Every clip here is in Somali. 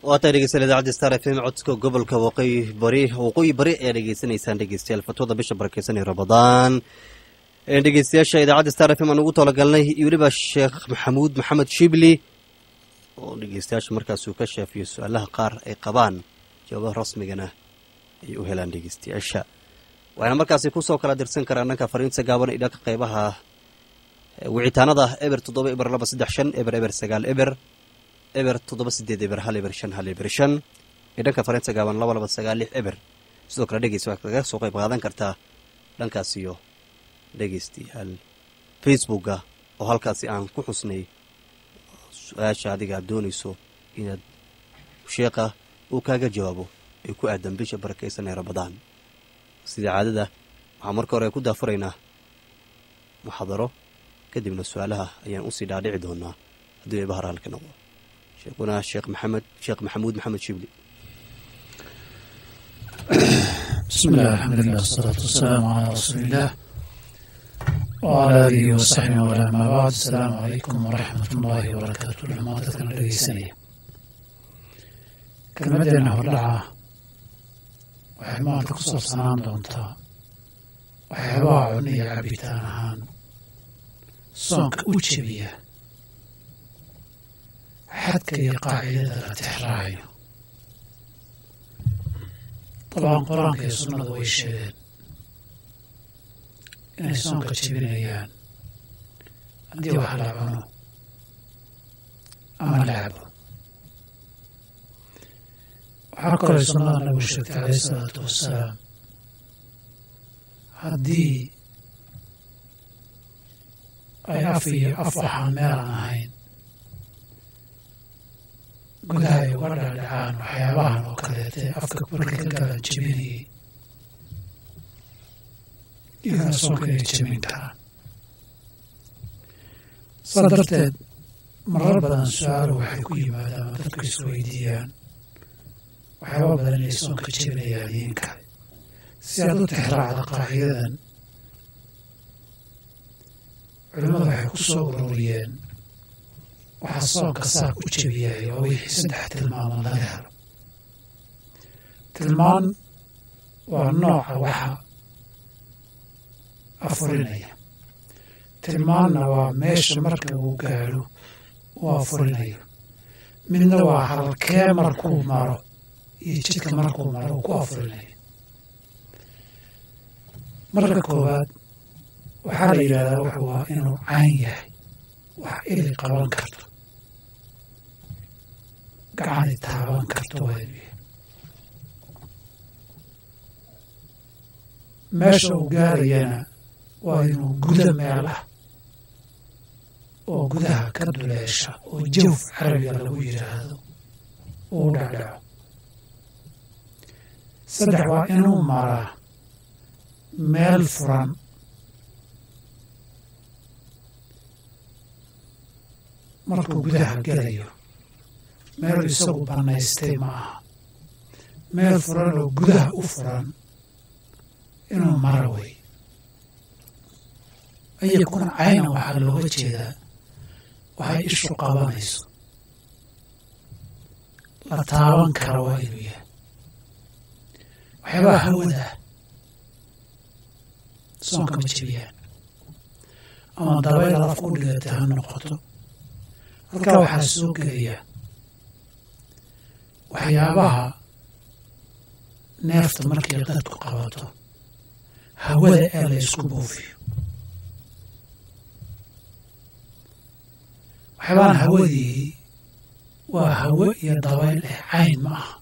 waa tahay dhegeystayaal idaacadda star f m codka gobolka waqooyi bari waqooyi bari ayaa dhegeysanaysaan dhegeystayaal fatwada bisha barakeysan ee ramadaan dhegeystayaasha idaacadda star f m aan ugu talagalnay iyo weliba sheekh maxamuud maxamed shibli oo dhegeystayaasha markaasuu ka shaafiyo su-aalaha qaar ay qabaan jawaabaha rasmigana ay u helaan dhegeystayaasha waxayna markaasi kusoo kala dirsan karaan dhanka fariinta gaaban iyo dhanka qeybaha wicitaanada eber toddoba eber laba saddex shan eber eber sagaal eber eber toddoba sideed eber hal eber shan hal eber shan iyo dhanka fariinta gaaban laba laba sagaal lix eber sidoo kale dhegeysta waxaad kaga soo qayb qaadan kartaa dhankaas iyo dhegeystayaal facebooka oo halkaasi aan ku xusnay su-aasha adiga aad doonayso inaad sheekha uu kaaga jawaabo ee ku aadan bisha barakeysan ee ramadaan sida caadada waxaan marka hore ku daafuraynaa muxaadaro kadibna su-aalaha ayaan usii dhaadhici doonaa haddii ay bahar halka noqdo sheekhuna sheekh maxamed sheekh maxamuud maxamed shibli بسم الله الحمد لله والصلاة والسلام على رسول الله وعلى آله وصحبه وعلى ما بعد السلام عليكم ورحمة الله وبركاته لما تكن dhegeysanaya kelmadeena hordhaca waxay maanta ku saabsanaan doontaa waxyaabaha cun iyo cabitaan ahaan soonka u jebiya xadka iyo qaacidada la tixraacayo dabcan qur-aanka iyo sunnadu way sheegeen inay soonka jebinayaan haddii wax la cuno ama la cabo waxaa kaloo sunnada nabigu sheegtay calayhi isalaatu wassalaam haddii ay af iyo af waxaan meelaan ahayn gudaha ay uga dhaadhacaan waxyaabahan oo kaleete afka markay ka galaan jebinayay iyagana soonka inay jebin karaan saa darteed marar badan su-aalo waxay ku yimaadaan oo dadku isweydiiyaan waxyaaba badan inay soonka jebinayaan iin kale si aad u tixraacda qaacidadan culimmadu waxay ku soo ururiyeen waxaa soonka saa u jebiyay oo wixii saddex tilmaamood laga helo tilmaan waa nooca waxa afurinaya tilmaanna waa meesha marka uu gaadho uu afurinayo midna waa halkee markuu maro iyo jidka markuu maro uu ku afurinayo marka koowaad waxaa la yidhahdaa wuxuu waa inuu cayn yahay wax ili qaban karto gacani taaban karto waa inuu yahay meesha uu gaarayana waa inuu guda meel ah oo gudaha ka duleesha oo jawf carabiga lagu yidhaahdo uu dhacdhaco saddex waa inuu maraa meel furan markuu gudaha gelayo meel isagu bannaystay ma aha meel furan oo gudaha u furan inuu mara wey ayakuna cayna waxaa looga jeedaa waxay ishu qabanayso la taaban kara waa inuu yahay waxyaabaha hawada soonka ma jebiyaan ama dabayl alaf u dhigata ha noqoto halkaa waxaa soo gelaya waxyaabaha neefta markii dadku qabato hawada ee la isku buufiyo waxyaabahan hawadii waa hawo iyo dabayl eh cayn ma aha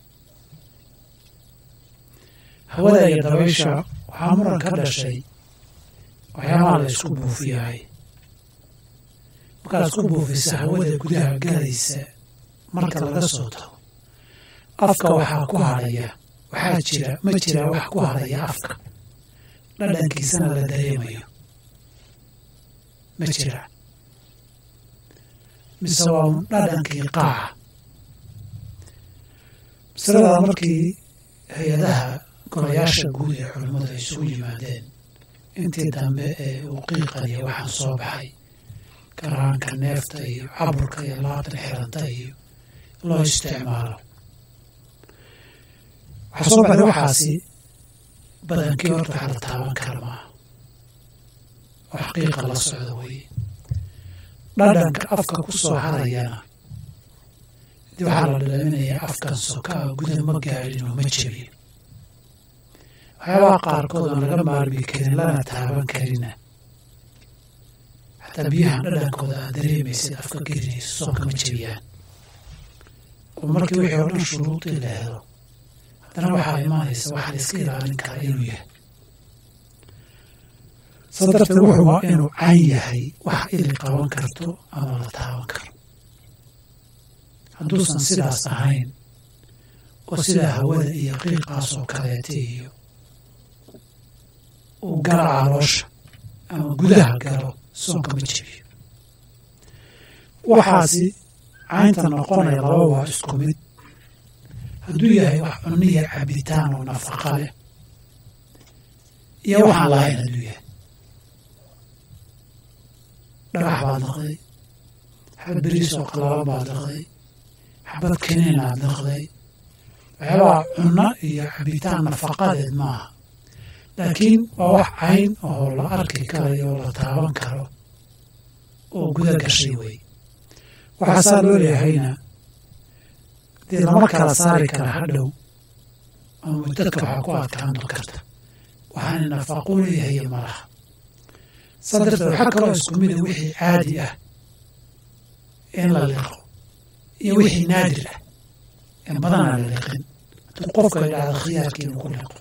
hawada iyo dabaysha waxaa muran ka dhashay waxyaabaha la isku buufiyahay markaad isku buufisa hawada gudaha galaysa marka laga soo tago afka waxaa ku hadhaya waxaa jira ma jira wax ku hadhaya afka dhadhankiisana la dareemayo ma jira mise waa un dhadhankii qaaca masalada markii hay-adaha golayaasha guud ee culimmadu ay isugu yimaadeen intii dambe ee uu qiiqaya waxaan soo baxay garaanka neefta iyo caburka iyo laabta xiranta iyo loo isticmaalo waxaa soo baxday waxaasi badankii horta waxa la taaban kara maaha oo xaqiiqa la socda weeye dhadhanka afka ku soo harayana dii waxaa la dhalaminayaa afkan sokaa guda ma gaadhin oo ma jebin waxyaabaha qaarkood aan laga maarmi karin lana taaban karina xataa biyahan dhadhankooda aad dareemaysid afka gelinayso soonka ma jebiyaan oo markii wixii oo dhan shuruudii la helo haddana waxaa imaanaysa waxa la iska ilaalin kara inuu yahay saa darteed wuxuu waa inuu cayn yahay wax ili qaban karto ama la taaban karo hadduusan sidaas ahayn oo sidaa hawada iyo qiiqaas oo kaleeta iyo uu gala caloosha ama gudaha galo soonka ma jebiyo waxaasi caynta noqonaya laba waa isku mid hadduu yahay wax cunniya cabitaan oo nafaqa leh iyo waxaan lahayn hadduu yahay dhagax baad liqday xabad beriis oo qalalan baad liqday xabad keniin aad liqday waxyaabaha cunno iyo cabitaan nafaqadeed maaha laakiin waa wax cayn oo la arki karayo oo la taaban karo oo guda gashay wey waxaasaa loo leehayna dee lama kala saari kara hadhow ama mudadka waxaa ku adkaan karta waxaana nafaqo leeyahay malaha saa darteed waxaa kaloo isku mida wixii caadi ah in la liqo iyo wixii naadir ah in badanaa la liqin hadduu qofka idhaahdo khiyaarkii inuu ku liqo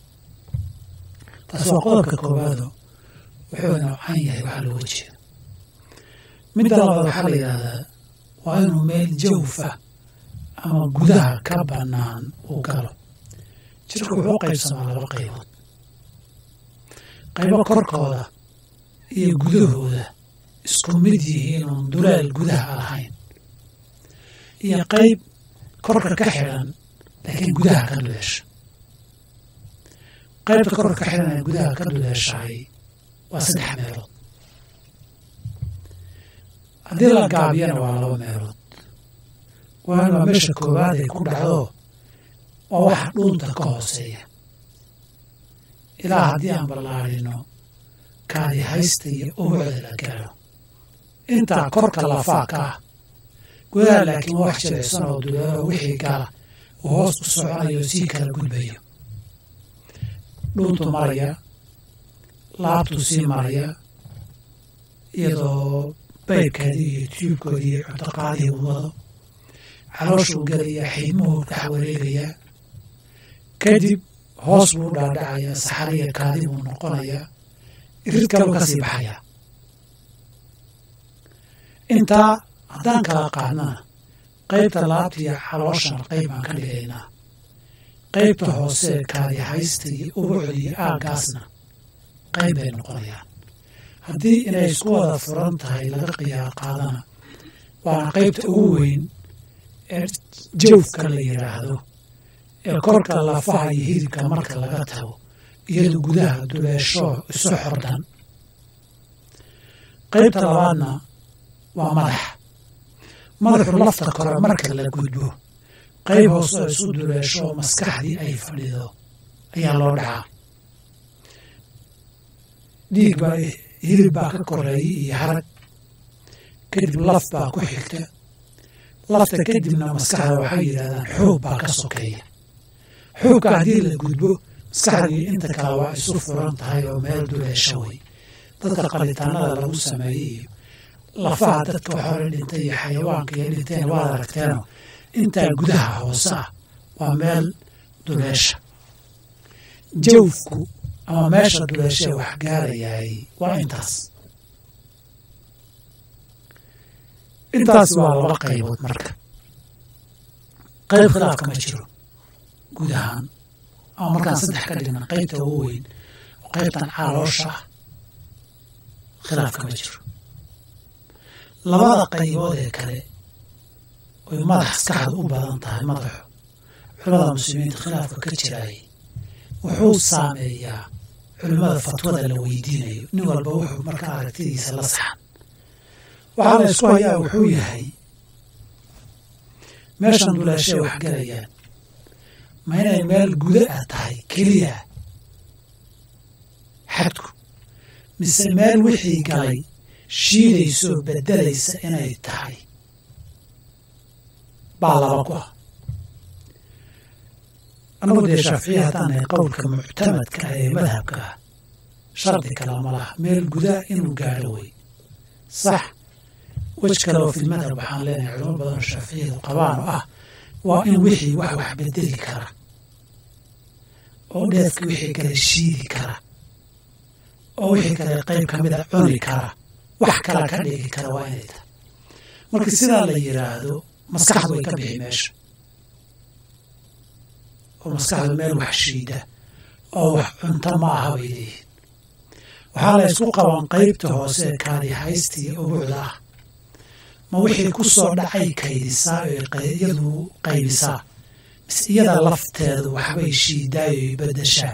taas waa qodobka koowaado wuxuu noocan yahay waxaa looga jeeda midda labaad waxaa la yidhaahdaa waa inuu meel jawfa ama gudaha ka bannaan uu galo jirku wuxuu u qaybsamaa laba qaybood qaybo korkooda iyo gudahooda isku mid yihiin oon dulaal gudaha lahayn iyo qayb korka ka xidhan laakiin gudaha ka duleesha qaybta korka ka xidhan ee gudaha ka duleeshahay waa saddex meelood haddii la gaabiyana waa laba meelood waana waa meesha koowaad ay ku dhacdo waa waxa dhuunta ka hooseeya ilaa haddii aan ballaadhino kaadi haysta iyo ubucda la gaaro intaa korka lafaa ka ah gudaha laakiin waa wax jilicsan oo duleelo wixii gala uu hoos u soconayo sii kala gudbayo dhuuntu maraya laabtu sii maraya iyadoo baybkeedii iyo tiyuubkoodii iyo cuntoqaadii uu wado calooshuu gelayaa xiidmuhuu dhex wareegayaa kadib hoos buu dhaadhacayaa saxariya kaadi buu noqonayaa irid kaluu ka sii baxayaa intaa haddaan kala qaadnana qaybta laabta iyo calooshana qayb baan ka dhigaynaa qaybta hoose kaadi haysta iyo ubucda iyo aaggaasna qayb bay noqonayaan haddii inay isku wada furan tahay laga qiyaar qaadana waana qaybta ugu weyn ee jawfka la yidhaahdo ee korka lafaha iyo hidibka marka laga tago iyadu gudaha duleesho isu xordan qaybta labaadna waa madax madaxu lafta kore marka la gudbo qayb hoose oo isu duleesho maskaxdii ay fadhido ayaa loo dhacaa dhiig baa hilib baa ka koreeyay iyo harag kadib laf baa ku xigta lafta kadibna maskaxda waxay yidhahdaan xoog baa ka sokeeya xoogka haddii la gudbo maskaxdii inta kale waa isu furan tahay oo meel duleesha wey dadka qalitaanada lagu sameeyey iyo lafaha dadka hore dhintay iyo xayawaanka iyo dhinteen waad aragteeno intaa gudaha hoose ah waa meel duleesha jawfku ama meesha duleeshee wax gaarayaay waa intaas intaas waa laba qaybood marka qayb khilaafka ma jiro guud ahaan ama markaan saddex ka dhigna qaybta ugu weyn oo qaybtan caloosha ah khilaafka ma jiro labada qaybood ee kale oy madax maskaxda u badan tahay madaxu culamada muslimiinta khilaafka ka jiraayay wuxuu saameeyaa culimmada fatwada la weydiinayo nin walba wuxuu marka aragtidiisa la saxan waxaa la isku hayaa wuxuu yahay meeshan duleeshay wax galayaan ma inay meel guda ah tahay keliya xadku mise meel wixii galay shiidaysoo beddelaysa inay tahay baa laba ku ah annagu dee shaaficiya haddaan nahay qowlka muctamadka ah ee madhabka ah shardi kale ma laha meel gudaa inuu gaadho wey sax wej kale oo filmadhab waxaan leenahay culimo badanoo shaaficiyadu qabaan oo ah waa in wixii wax wax bedeli kara oo dheefka wixii kale shiidi kara oo wixii kale qayb ka mida cuni kara wax kala ka dhigi kara waa inay tahay marka sidaa la yidhaahdo maskaxdu way ka bixi meesha oo maskaxdu meel wax shiida oo wax cunto ma aha bay leeyihin waxaa la ysku qaban qaybta hoose ee kaadi haysta iyo ubuucda ah ma wixii ku soo dhacay kaydisaa oo iyadu qaybisaa mise iyada lafteedu waxbay shiidaayo y beddeshaa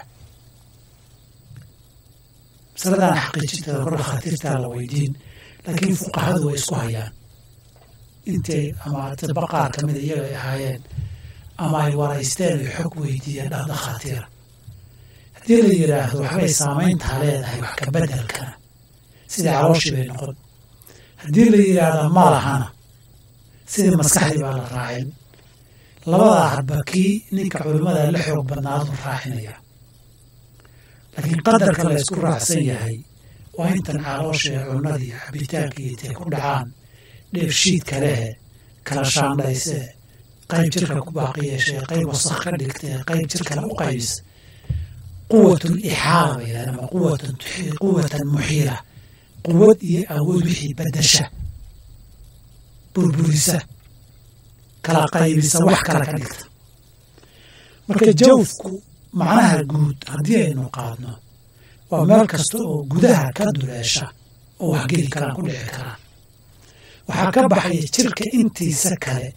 masaladaan xaqiijinteeda kor dhakhaatiirtaa la weydiin laakiin fuqahadu way isku hayaan intay ama tiba qaar ka mida iyaga ay ahaayeen ama ay waraysteen ay xog weydiiyeen dhah dhakhaatiira haddii la yidhaahdo waxbay saamayntaa leedahay wax ka beddelkana sidii calooshii bay noqon haddii la yidhaahdo ma lahana sidii maskaxdii baa la raacin labadaa hadba kii ninka culimmada la xoog badnaadu raacinaya laakiin qadarka la ysku raacsan yahay waa intan caloosha ee cunnadii cabitaankii intay ku dhacaan dheefshiidka lehe kala shaandhaysee qayb jirka ku baaqi yeeshee qayb wasakh ka dhigtee qayb jirkale u qaybisa quwatun ixaala bay yidhahdeen ama quwatan quwatan muxiila quwad iyo awood wixii beddesha burburisa kala qaybisa wax kale ka dhigta marka jawfku macnaha guud haddii aynu qaadno waa meel kasta oo gudaha ka duleesha oo wax geli karaan ku dhici karaan waxaa ka baxaya jirka intiisa kale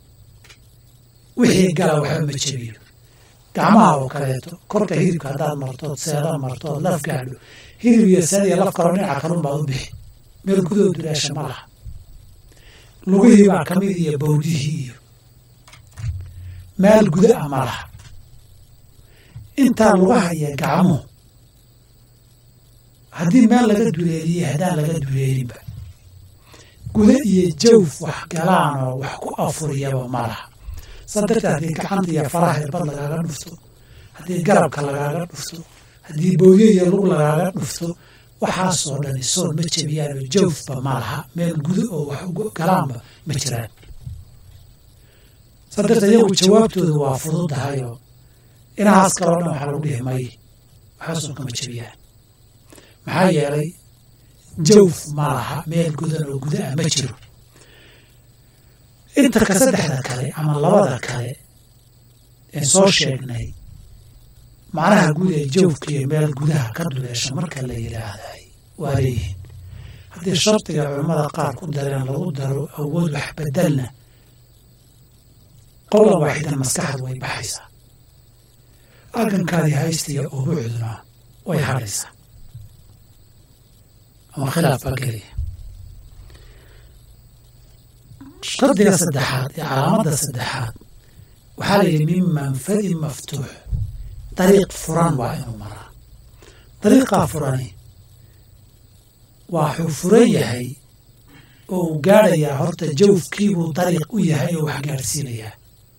wixii gala waxba ma jebiyo gacmaha oo kaleeto korka hidibka haddaad martood seeda martood laf gaadho hidib iyo seed iyo laf kaloo dhinaca kalun baad u bixi meel gudoo duleesha ma laha lugihii baa ka mid iyo bowdihii iyo meel guda ah ma laha intaa lugaha iyo gacmuhu haddii meel laga duleeliyey haddaan laga duleelinba guda iyo jawf wax galaan oo wax ku afuriyaba ma laha saa darteed haddii gacanta iyo faraha irbad lagaaga dhufto haddii garabka lagaaga dhufto haddii bowye iyo lug lagaaga dhufto waxaasoo dhani soon ma jebiyaan oo jawfba ma laha meel guda oo wax galaanba ma jiraan saa darteed iyagu jawaabtoodu waa fududahayoo inahaas kaloo dhan waxaa lagu dhihi may waxaasoo kama jebiyaan maxaa yeelay jawf ma laha meel gudan oo guda ah ma jiro inta ka saddexda kale ama labada kale ee soo sheegnay macnaha guud ee jawfkiiyo meel gudaha ka duleesha marka la yidhaahday waa leeyihiin haddii shardiga culammada qaar ku dareen lagu daro awood wax bedelna qowlan waaxidan maskaxdu way baxaysaa argankaadii haystiya ubuucduna way hadhaysaa ama khilaaf baa gelaya shardiga saddexaad ee calaamadda saddexaad waxaa la yidhi min manfadin maftuux dariiq furan waa inuu maraa dariiqaa furani waxuu furan yahay oo uu gaadhayaa horta jawfkiibuu dariiq u yahay oo wax gaadhsiinayaa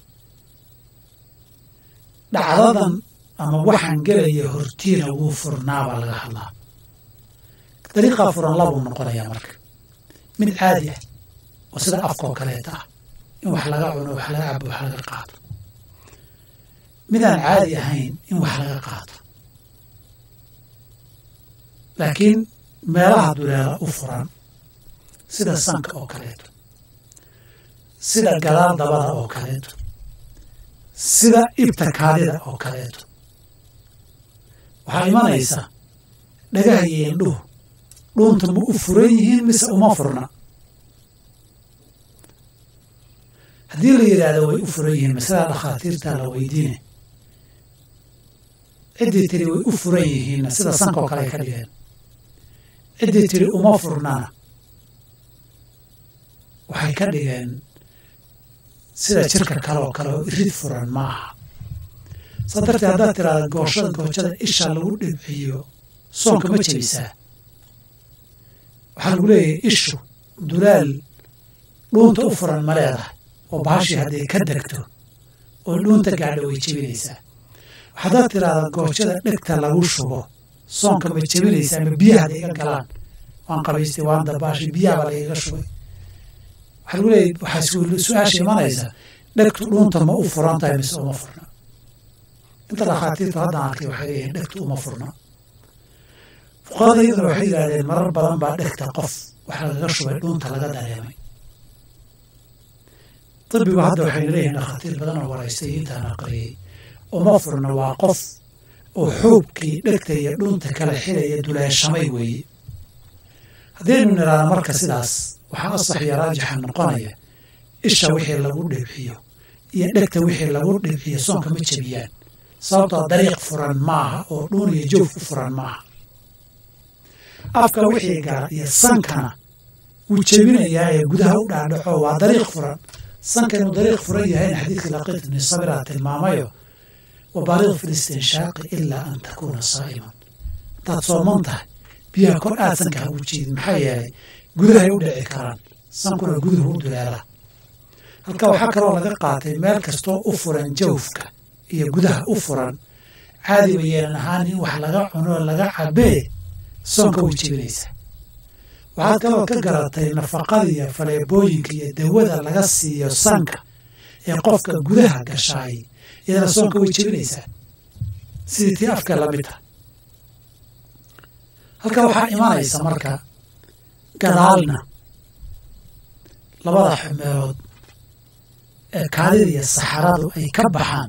dhacdadan ama waxaan gelaya hortiina wuu furnaabaa laga hadlaa dariiqaa furan labuu noqonayaa marka mid caadi ah oo sida afkaoo kaleeta ah in wax laga cuno wax laga cabo wax laga qaato midaan caadi ahayn in wax laga qaato laakiin meelaha duleela u furan sida sanka oo kaleeto sida gadaal dabada oo kaleeto sida ibta kaadida oo kaleeto waxaa imanaysa dhagaha iyo indhuhu dhuunta ma u furan yihiin mise uma furna haddii la yidhaahdo way u furan yihiin masalada dhakhaatiirtaa la weydiine ciddii tiri way u furan yihiinna sida sanka oo kale ay ka dhigeen ciddii tiri uma furnana waxay ka dhigeen sida jirka kale oo kale oo irid furan ma aha saa darteed haddaad tiraahda gooshada goojada isha lagu dhibciyo soonka ma jebisaa waxaa lagu leeyahay ishu dulaal dhuunta u furan ma leedahay oo baashii hadday ka degto oo dhuunta gaadha way jebinaysaa haddaad tiraahda goojada dhegta lagu shubo soonka ma jebinaysaa ma biyaha hadday iga galaan waan qabaystay waan dabaashi biyahabaa lagaga shubay waxaa lagu leeyahy waxaa su-aasha imanaysa dhegtu dhuunta ma u furan tahay mise uma furna inta dhakhaatiirta haddaan arkay waxay leeyihin dhegtu uma furna fuqarada iyaduna waxay yidhahdeen marar badan baa dhegta qof waxa lagaga shubay dhuunta laga dareemay طبigu hadda waxayna leeyihin dhakhaatiir badan oo waraystay intaan aqriyey uma furna waa qof oo xoogkii dhegta iyo dhunta kala xilaya duleeshamay weeye haddaynu nidhaahno marka sidaas waxaa asax iyo raajixa noqonaya isha wixii lagu dhibxiyo iyo dhegta wixii lagu dhibxiyo soonka ma jebiyaan sababtoo dariiq furan maaha oo dhuun iyo joof u furan maaha afka wixii gala iyo sankana wuu jebinayaa ee gudaha u dhaadhaco waa dariiq furan sanka inuu dariiq furan yahayna xadiidkii laqiit ibni sabiraa tilmaamayo wabaaliq fi listinshaaqi ilaa an takuuna saa'iman haddaad sooman tahay biyaha kor aad sanka ha u jiidin maxaa yeelay gudahay u dhici karaan sankuna guduhu u duleelaa halka waxaa kaloo laga qaatay meel kastoo u furan jawfka iyo gudaha u furan caadiba yeelan ahaan in wax laga cuno laga cabee soonka way jebinaysaa waxaad kaloo ka garatay nafaqada iyo faleebooyinka iyo dawada laga siiyo sanka ee qofka gudaha gashaay iyadana soonka way jebinaysaa sidii tii afka lamid tahay halka waxaa imanaysa marka gadaalna labada xumeelood ee kaadida iyo saxaradu ay ka baxaan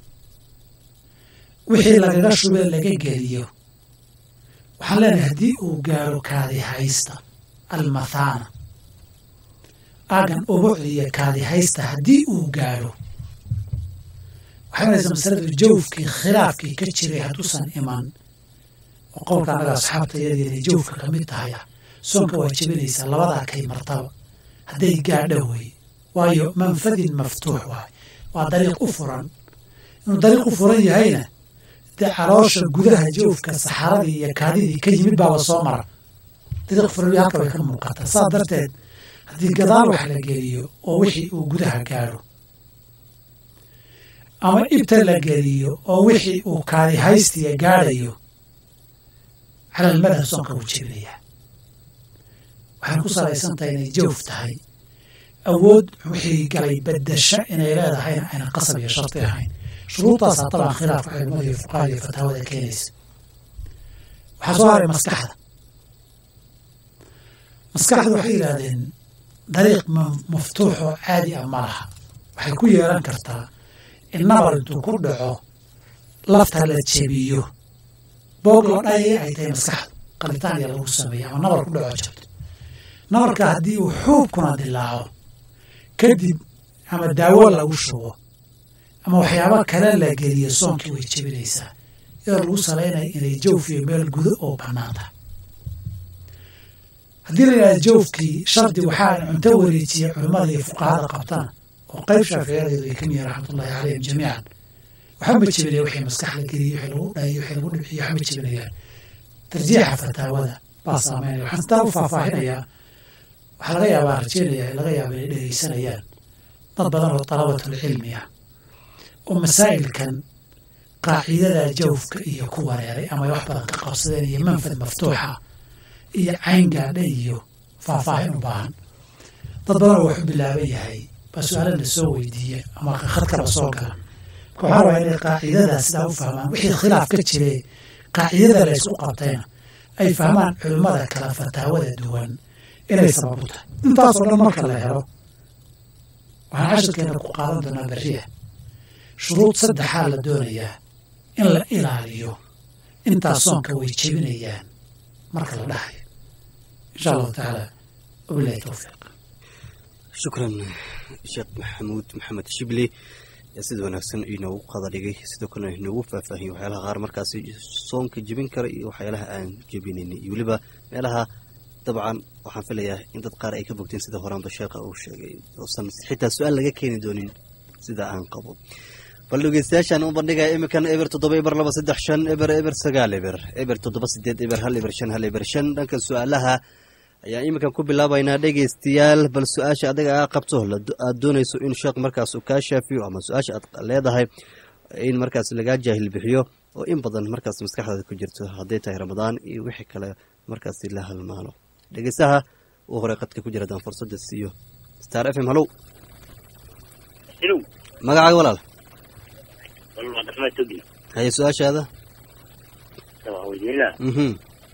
wixii lagaga shubee laga geliyo waxaan leenahay haddii uu gaaro kaadi haysta almathaana aagan ubucda iyo kaadi haysta haddii uu gaaro waxay maraysa masaladu jawfkii khilaafkii ka jiray hadduusan iman oo qowlka annaga asxaabta iyadii inay jawfka ka mid tahay ah soonka waa jebinaysaa labadaa kay martaba hadday gaadho wey waayo manfadin maftuux waay waa dariiq u furan inuu dariiq u furan yahayna dee caloosha gudaha jawfka saxaradii iyo kaadidii ka yimid baaba soo mara dariiq furan halka way ka muuqataa saa darteed haddii gadaal wax la geliyo oo wixii uu gudaha gaadho ama ibta la geliyo oo wixii uu kaadi haystiya gaadhayo cala almadhab soonka wuu jebinayaa waxayna ku salaysan tahay inay jawf tahay awood wixii galay bedasha inay leedahayna ayna qasab iyo sharti ahayn shuruudaasaa taban khilaafka culimada iyo fuqahada iyo fataawada keenaysa waxaa soo haray maskaxda maskaxda waxay yidhaahdeen dariiq maftuuxoo caadi ah ma laha waxay ku yeelan kartaa in nabar intuu ku dhaco lafta la jebiyo boog la dhayay ay tahay maskaxda qalitaan ya lagu sameeya ama nabar ku dhaco jabto nabarka haddii uu xuubkuna dilaaco kadib ama daawo lagu shubo ama waxyaaba kale la geliyo soonkii way jebinaysaa iyadoo lagu salaynaya inay jawfiyo meel gudo oo bannaan tahay haddii la yidhahda jawfkii shardi waxaa cunto wareejiya culimmada iyo fuqahada qabtana oo qayb shaaficiyadeedu ay ka miyihin raxmatullahi calayhim jamiican waxba ma jebinaya wixii maskax la geliyo wixii lagu dhayo wixii lagu dhibciyo waxba ma jebinayaan tarjiixa fataawada baa saameynaya waxaan sitaa u faahfaahinayaa waxaa laga yaabaa rajeynaya laga yaaba inay dhegeysanayaan dad badan oo dalabatul cilmi ah oo masaa'ilkan qaacidada jawfka iyo ku wareeray ama wax badan ka qabsadeen iyo manfad maftuuxa iyo cayn gaadha iyo faahfaahin u baahan dad badan oo wax u bilaaban yahay baa su-aalana soo weydiiya ama khadkaba soo gala marka waxaa rabaa inay qaacidada sidaa u fahmaan wixii khilaaf ka jire qaacidada la ysku qabtayna ay fahmaan culimmada kala fataawada duwan inay sabab u tahay intaasoo dhan marka la helo waxaan cashirkeena ku qaadan doonaa berriya shuruud saddexaa la doonayaa in la ilaaliyo intaas soonka way jebinayaan marka la dhahayo insha allahu tacaala wabilahi towfiiq shukran sheekh maxamuud maxamed shibli yaa sida wanaagsan inoogu qada dhigay sidoo kalena inoogu faahfaahiyey waxyaalaha qaar markaasi soonka jebin kara iyo waxyaalaha aan jebinaynin iyo weliba meelaha dabcan waxaan filayaa in dad qaar ay ka bogteen sida horaanba sheekha uu sheegay oosan xitaa su-aal laga keeni doonin sida aan qabo bal dhegeystayaashaan u bandhigaya iminkan eber toddoba eber laba saddex shan eber eber sagaal eber eber toddoba sideed eber hal eber shan hal eber shan dhanka su-aalaha ayaan iminkan ku bilaabaynaa dhegeystayaal bal su-aasha adiga aa qabto aada doonayso in sheekh markaas uu kaa shaafiyo ama su-aasha aad leedahay in markaas lagaa jaahil bixiyo oo in badan markaas maskaxdaada ku jirto hadday tahay ramadaan iyo wixii kale markaasi la halmaalo dhegeystaha uu horey qadka ku jira adaan fursadda siiyo star f m hallow magacaaga walaal haye su-aashaada mhm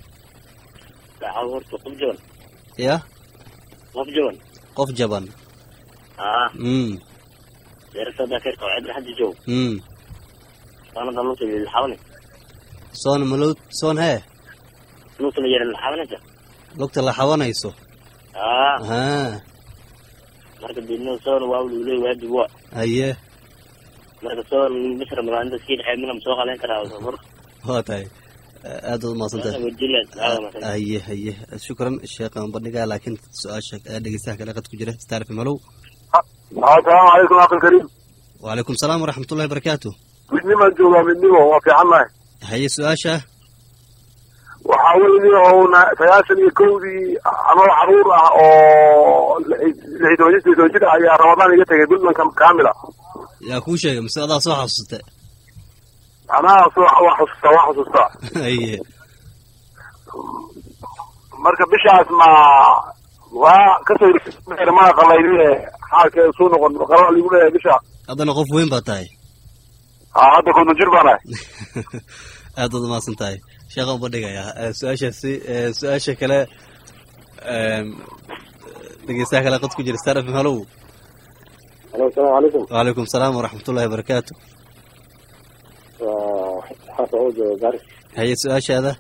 ya qof jaban qof jaban aa mm deerasada keerka oo cidra hadda joog mm sanada luuta lilxawne soon malo soon hee luuta la yara lilxawnata lugta la xawanayso aa haa marka dibno soon waa luley waajib wa haye marka soon bis ramadaan inta sii dhexeed mina soo qaleyn karaa mar waa tahay aad waad mahadsantahay wajila haye haye shukran sheekhan bandhigaa laakiin su-aasha dhegeystaha kale qad ku jira star f m hallow asalaamu calaykum akilkariim wacalaykum salaam waraxmat ullahi barakaatu midnimaan joogaa midnimo waa fiicannahay haye su-aasha waxaa weye ouna sagaashan iyo kowdii anoo caruur ah oo lix iyo toban jir toban jir ah ayaa ramadaan iga tegay puntlandka kaamila yaa kuu sheegay mise adaa soo xasuusta anaa soo waa xusuustaa waa xusuustaa haye marka bishaas ma waa kasoo maa qalayne xaalkeeda suu noqon qala ligu leeyahay bisha haddana qof weyn baa tahay aa hadda konton jir baan ahay aad waad umahadsan tahay sheekhan ubandhigayaa su-aashaasi su-aasha kale dhegeystaha kale qad ku jira star f m hallow alo asalaamu calaykum wacalaykum salaam waraxmat ullahi barakaatu xaasa oo jooga garis haye su-aashaada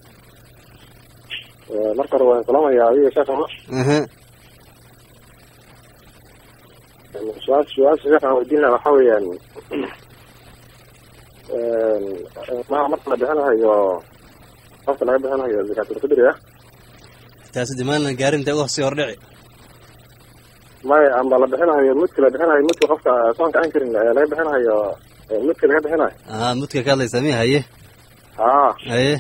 marka hore waan salaamayaa adiga sheekama aha su-aal su-aasha sheekhaan weydiin lahaa waxaa weeyaan ma marka la bixinahayo qofka laga bixinahayo zakaatulfidriga taasi dimaanan gaarin intee uga sii hordhici may amba la bixinahayo mudka la bixinahayo mudka qofka soonka aan karin ee laga bixinahayo mudka laga bixinayo aa mudka ka hadlaysaa miya haye aa haye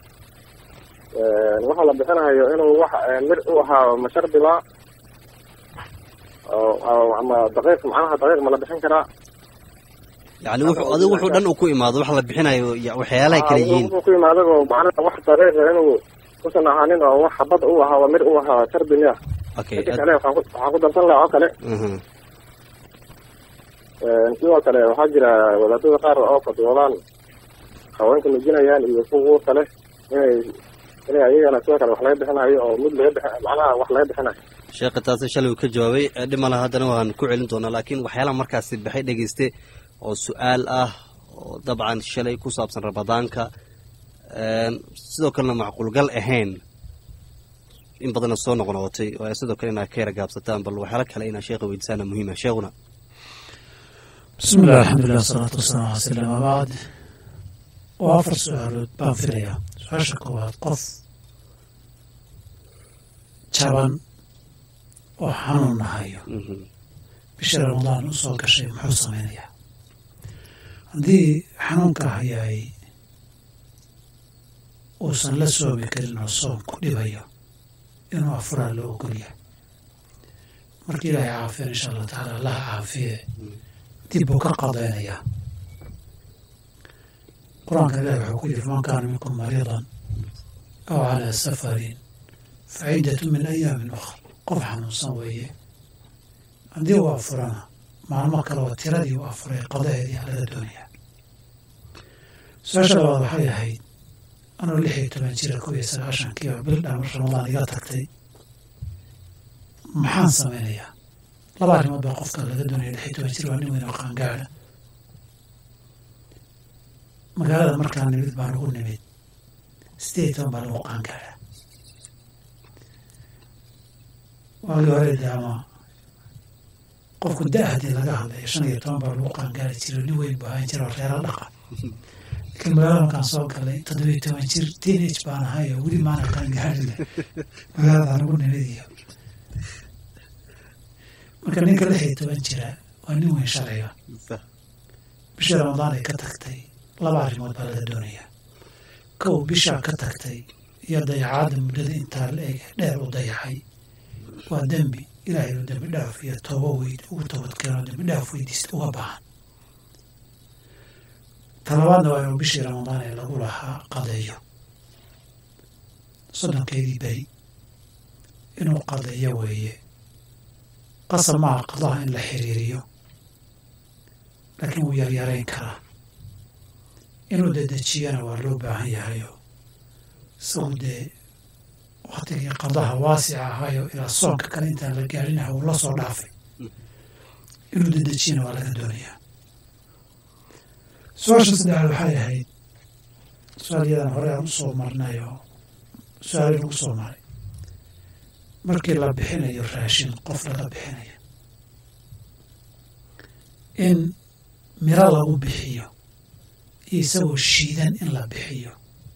waxa la bixinahayo inuu wax mir u ahaa mashardiba oo ama daqiiq macnaha daqiiq ma la bixin karaa yani wuxuu adigu wuxuu dhan uu ku imaado wax la bixinayo y- waxyaalahay kala yihiin wuxuu ku imaadago macnaha wax daqiiqa inuu kusan ahaanin oo wax xabad u ahaa waa mir u ahaa shardi miya okay midka kale waxaan ku waxaan ku darsan lahaa oo kale aha sidoo kale waxaa jira wadaadada qaar oo fadwoodaan haweenka nujinayaan iyo kuwa kale inay inay ayagana sidoo kale wax laga bixinayo oo mud laga bixi macnaha wax laga bixinayo sheekha taasi shalay uu ka jawaabay dhima laha haddana waan ku celin doonaa laakiin waxyaalaha markaasi baxay dhegeyste oo su-aal ah oo dabcan shalay ku saabsan ramadaanka sidoo kalena macquulgal ahayn in badanna soo noqnoqotay oo sidoo kale inaad ka yara gaabsataan bal waxyaala kale inaad sheekha weydiisaana muhiima sheekhuna bismi illah alxamdulilah wasalaatu wasalaamu ala salam abacd waa afar su-aalood baan filayaa su-aasha koowaad qof jaban oo xanuun nahayo Mhm. bisha ramadaan u soo gashay muxuu samaynayaa haddii xanuunka hayaay uusan la soomi karin oo soom ku dhibayo inuu afuraa loo ogolyahay markii ilaahay caafiyan insha allah tacaala allaha caafiye dib buu ka qadaynayaa qur-aanka ilahi wuxuu ku yiri faman kaana minkum mariidan aw calaa safarin fa ciddatu min ayaamin ukhra qof xanuunsan weeye haddii uu afurana maalmo kale oo tiradii uu afuray qadaheedii laga doonayaa su-aasha labaad waxay ahayd anuu lix iyo toban jira kow iyo sagaashankii oo bil dhamar ramadaan iga tagtay maxaan samaynayaa laba arrimood baa qofka laga doonaya lix iyo toban jir waa nin weyn oo qaangaada magaalada markaan nimid baan ugu nimid sideed iyo toban baa lagu qaangaada waagii hore dee ama qofku da haddii laga hadlayo shan iyo toban baa lagu qaangaari jiray nin weyn buu ahaan jira oo reera dhaqa laakiin magaalada markaan soo galay toddoba iyo toban jir teenage baan ahay oo weli maana qaangaarina magaaladaan ugu nimid iyo marka ninka lix iyo toban jira waa nin weyn sharciga bishii ramadaan ay ka tagtay laba arrimood baa laga doonayaa kow bishaa ka tagtay iyo dayacaadda muddada intaa la eg dheer u dayacay waa dembi ilaahay uu dembi dhaaf iyo toobo weyd ugu toobadkeeno dembi dhaaf weydiista uga baahan talabaadna waa inuu bishii ramadaan ee lagu lahaa qadeeyo soddonkeedii beri inuu qadeeyo weeye qasab maaha qadaha in la xiriiriyo laakiin wuu yaryarayn karaa inuu dedejiyana waa loo baahan yahayo isagu dee waktigii qadaha waasica ahaayo ilaa soonka kale intaan la gaarinaha uu la soo dhaafay inuu dedejiyana waa laga doonayaa su-aasha saddexaad waxay ahayd su-aal yadan hore aan usoo marnay oo su-aali lagu soo maray markii la bixinayo raashin qof laga bixinayo in miro lagu bixiyo iyo isagoo shiidan in la bixiyo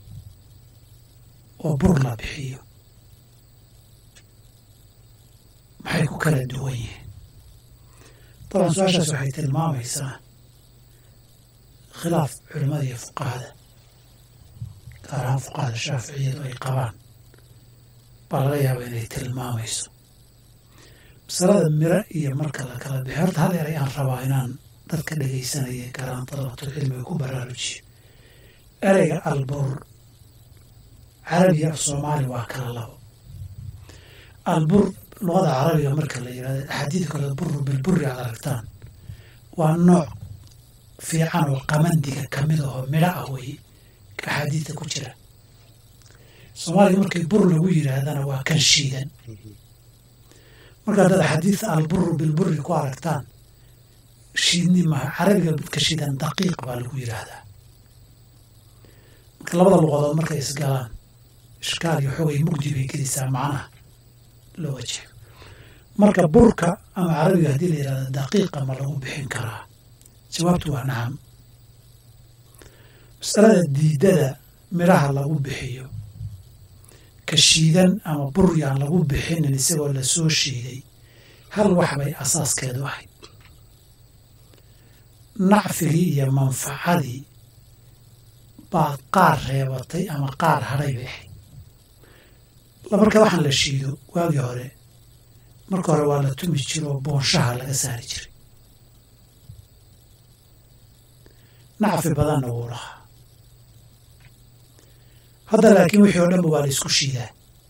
oo bur la bixiyo maxay ku kala duwan yihiin dabcan su-aashaas waxay tilmaamaysaa khilaaf culimmada iyo fuqahada gaar ahaan fuqahada shaaficiyadu ay qabaan baa laga yaaba inay tilmaamayso masalada miro iyo marka la kala bixiyo horta hal eray aan rabaa inaan dadka dhegaysanaya garaan dalabatulcilmiga ku baraarujiyo ereyga albur carabiga af soomaali waa kala labo albur luqada carabiga marka la yidhahdo axaadiid kale buru bilburi aad aragtaan waa nooc fiican oo qamandiga ka mid ahoo midho ah weye axaadiidta ku jira soomaaliga markay bur lagu yidhaahdana waa kan shiidan marka haddaad axaadiidta alburu bilburi ku aragtaan shiidni maha carabiga midka shiidan daqiiq baa lagu yidhaahdaa marka labada luqadood markay isgalaan ishkaal iyo xogay mugdi bay gelisaa macnaha looga jeedo marka burka ama carabiga haddii la yidhahdo daqiiqa ma lagu bixin karaa jawaabtu waa nacam masalada diidada midhaha lagu bixiyo ka shiidan ama buryaan lagu bixinin isagoo lasoo shiiday hal wax bay asaaskeedu ahayd nacfigii iyo manfacadii baa qaar reebatay ama qaar hadhay bay ahayd marka waxaan la shiido waagii hore marka hore waa la tumi jiro oo boonshaha laga saari jiray nacfi badanna wuu lahaa hadda laakiin wixii oo dhanba waa la isku shiidaa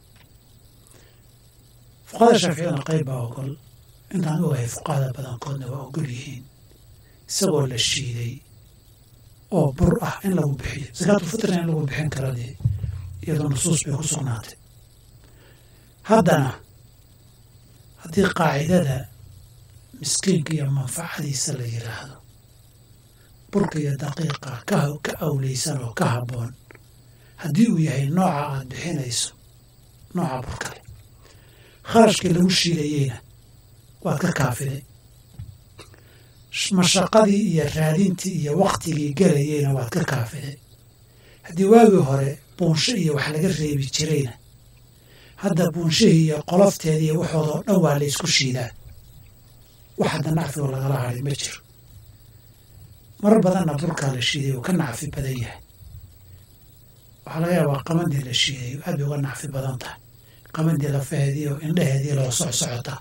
fuqahada shaaficiyadna qayb baa ogol intaan ogahay fuqahada badankoodna waa ogol yihiin isagoo la shiiday oo bur ah in lagu bixiyo sakaatulfitrna in lagu bixin kara dee iyadoo nusuus bay ku sugnaatay haddana haddii qaacidada miskiinka iyo manfacadiisa la yidhaahdo burka iyo daqiiqa ka awleysan oo ka habboon haddii uu yahay nooca aad bixinayso nooca burkale kharashkii lagu shiidayeyna waad ka kaafiday mashaqadii iyo raadintii iyo waktigii gelayeyna waad ka kaafiday haddii waagii hore buunsho iyo wax laga reebi jirayna hadda buunshihii iyo qolofteedii iyo waxoodoo dhan waa la ysku shiidaa wax hadda nacfigo lagala hadhay ma jiro mar badanna burkaa la shiiday uu ka nacfi badan yahay waxaa laga yaabaa qamandii la shiiday aad bay uga nacfi badan tahay qamandii lafaheedii oo indhaheedii loo soc socota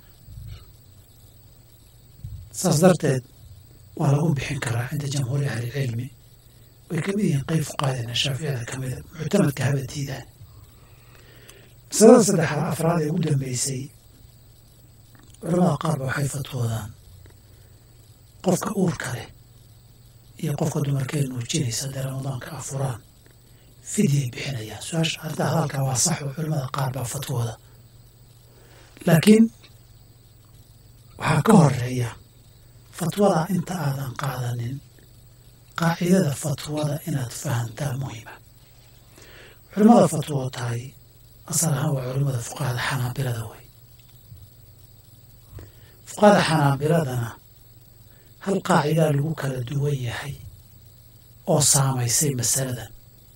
saas darteed waa lagu bixin karaa cinda jamhuuri ahlilcilmi way kamid yihiin qeyb fuqahadeena shaaficiyada ka mida muctamadka haba diidaan masalada saddexaad afraad ee ugu dambeysay culamada qaarba waxay fatwoodaan qofka uurka leh iyo qofka dumarkee nuujinaysa haddee ramadaanka afuraan fidyay bixinayaan su-aasha arrinta hadalka waa sax oo culamada qaar baa fatwooda laakiin waxaa ka horeeya fatwada inta aadan qaadanin qaacidada fatwada inaad fahantaa muhima culimmada fatwo tahay asal ahaan waa culimmada fuqahada xanaabilada wey fuqahada xanaabiladana hal qaacidaa lagu kala duwan yahay oo saamaysay masaladan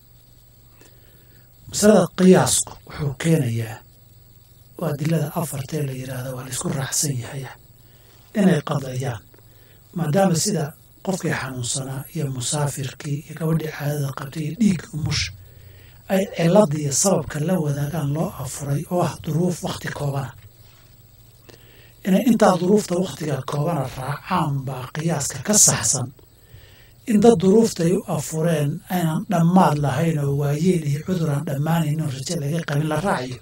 masalada qiyaasku wuxuu keenayaa oo adilada afartee la yidhaahda waa la isku raacsan yahay inay qadayaan maadaama sida qofkii xanuunsanaa iyo musaafirkii iyo gabadhii caadada qabtay iyo dhiigga umush ay cilada iyo sababka la wadaagaan loo afuray oo ah duruuf wakhti koobana inay intaa duruufta wakhtiga koobana raacaan baa qiyaaska ka saxsan in dad duruuftay u afureen aynan dhammaad lahayn oo waayeel iyo cudur aan dhammaanayn oo raje laga qabin la raaciyo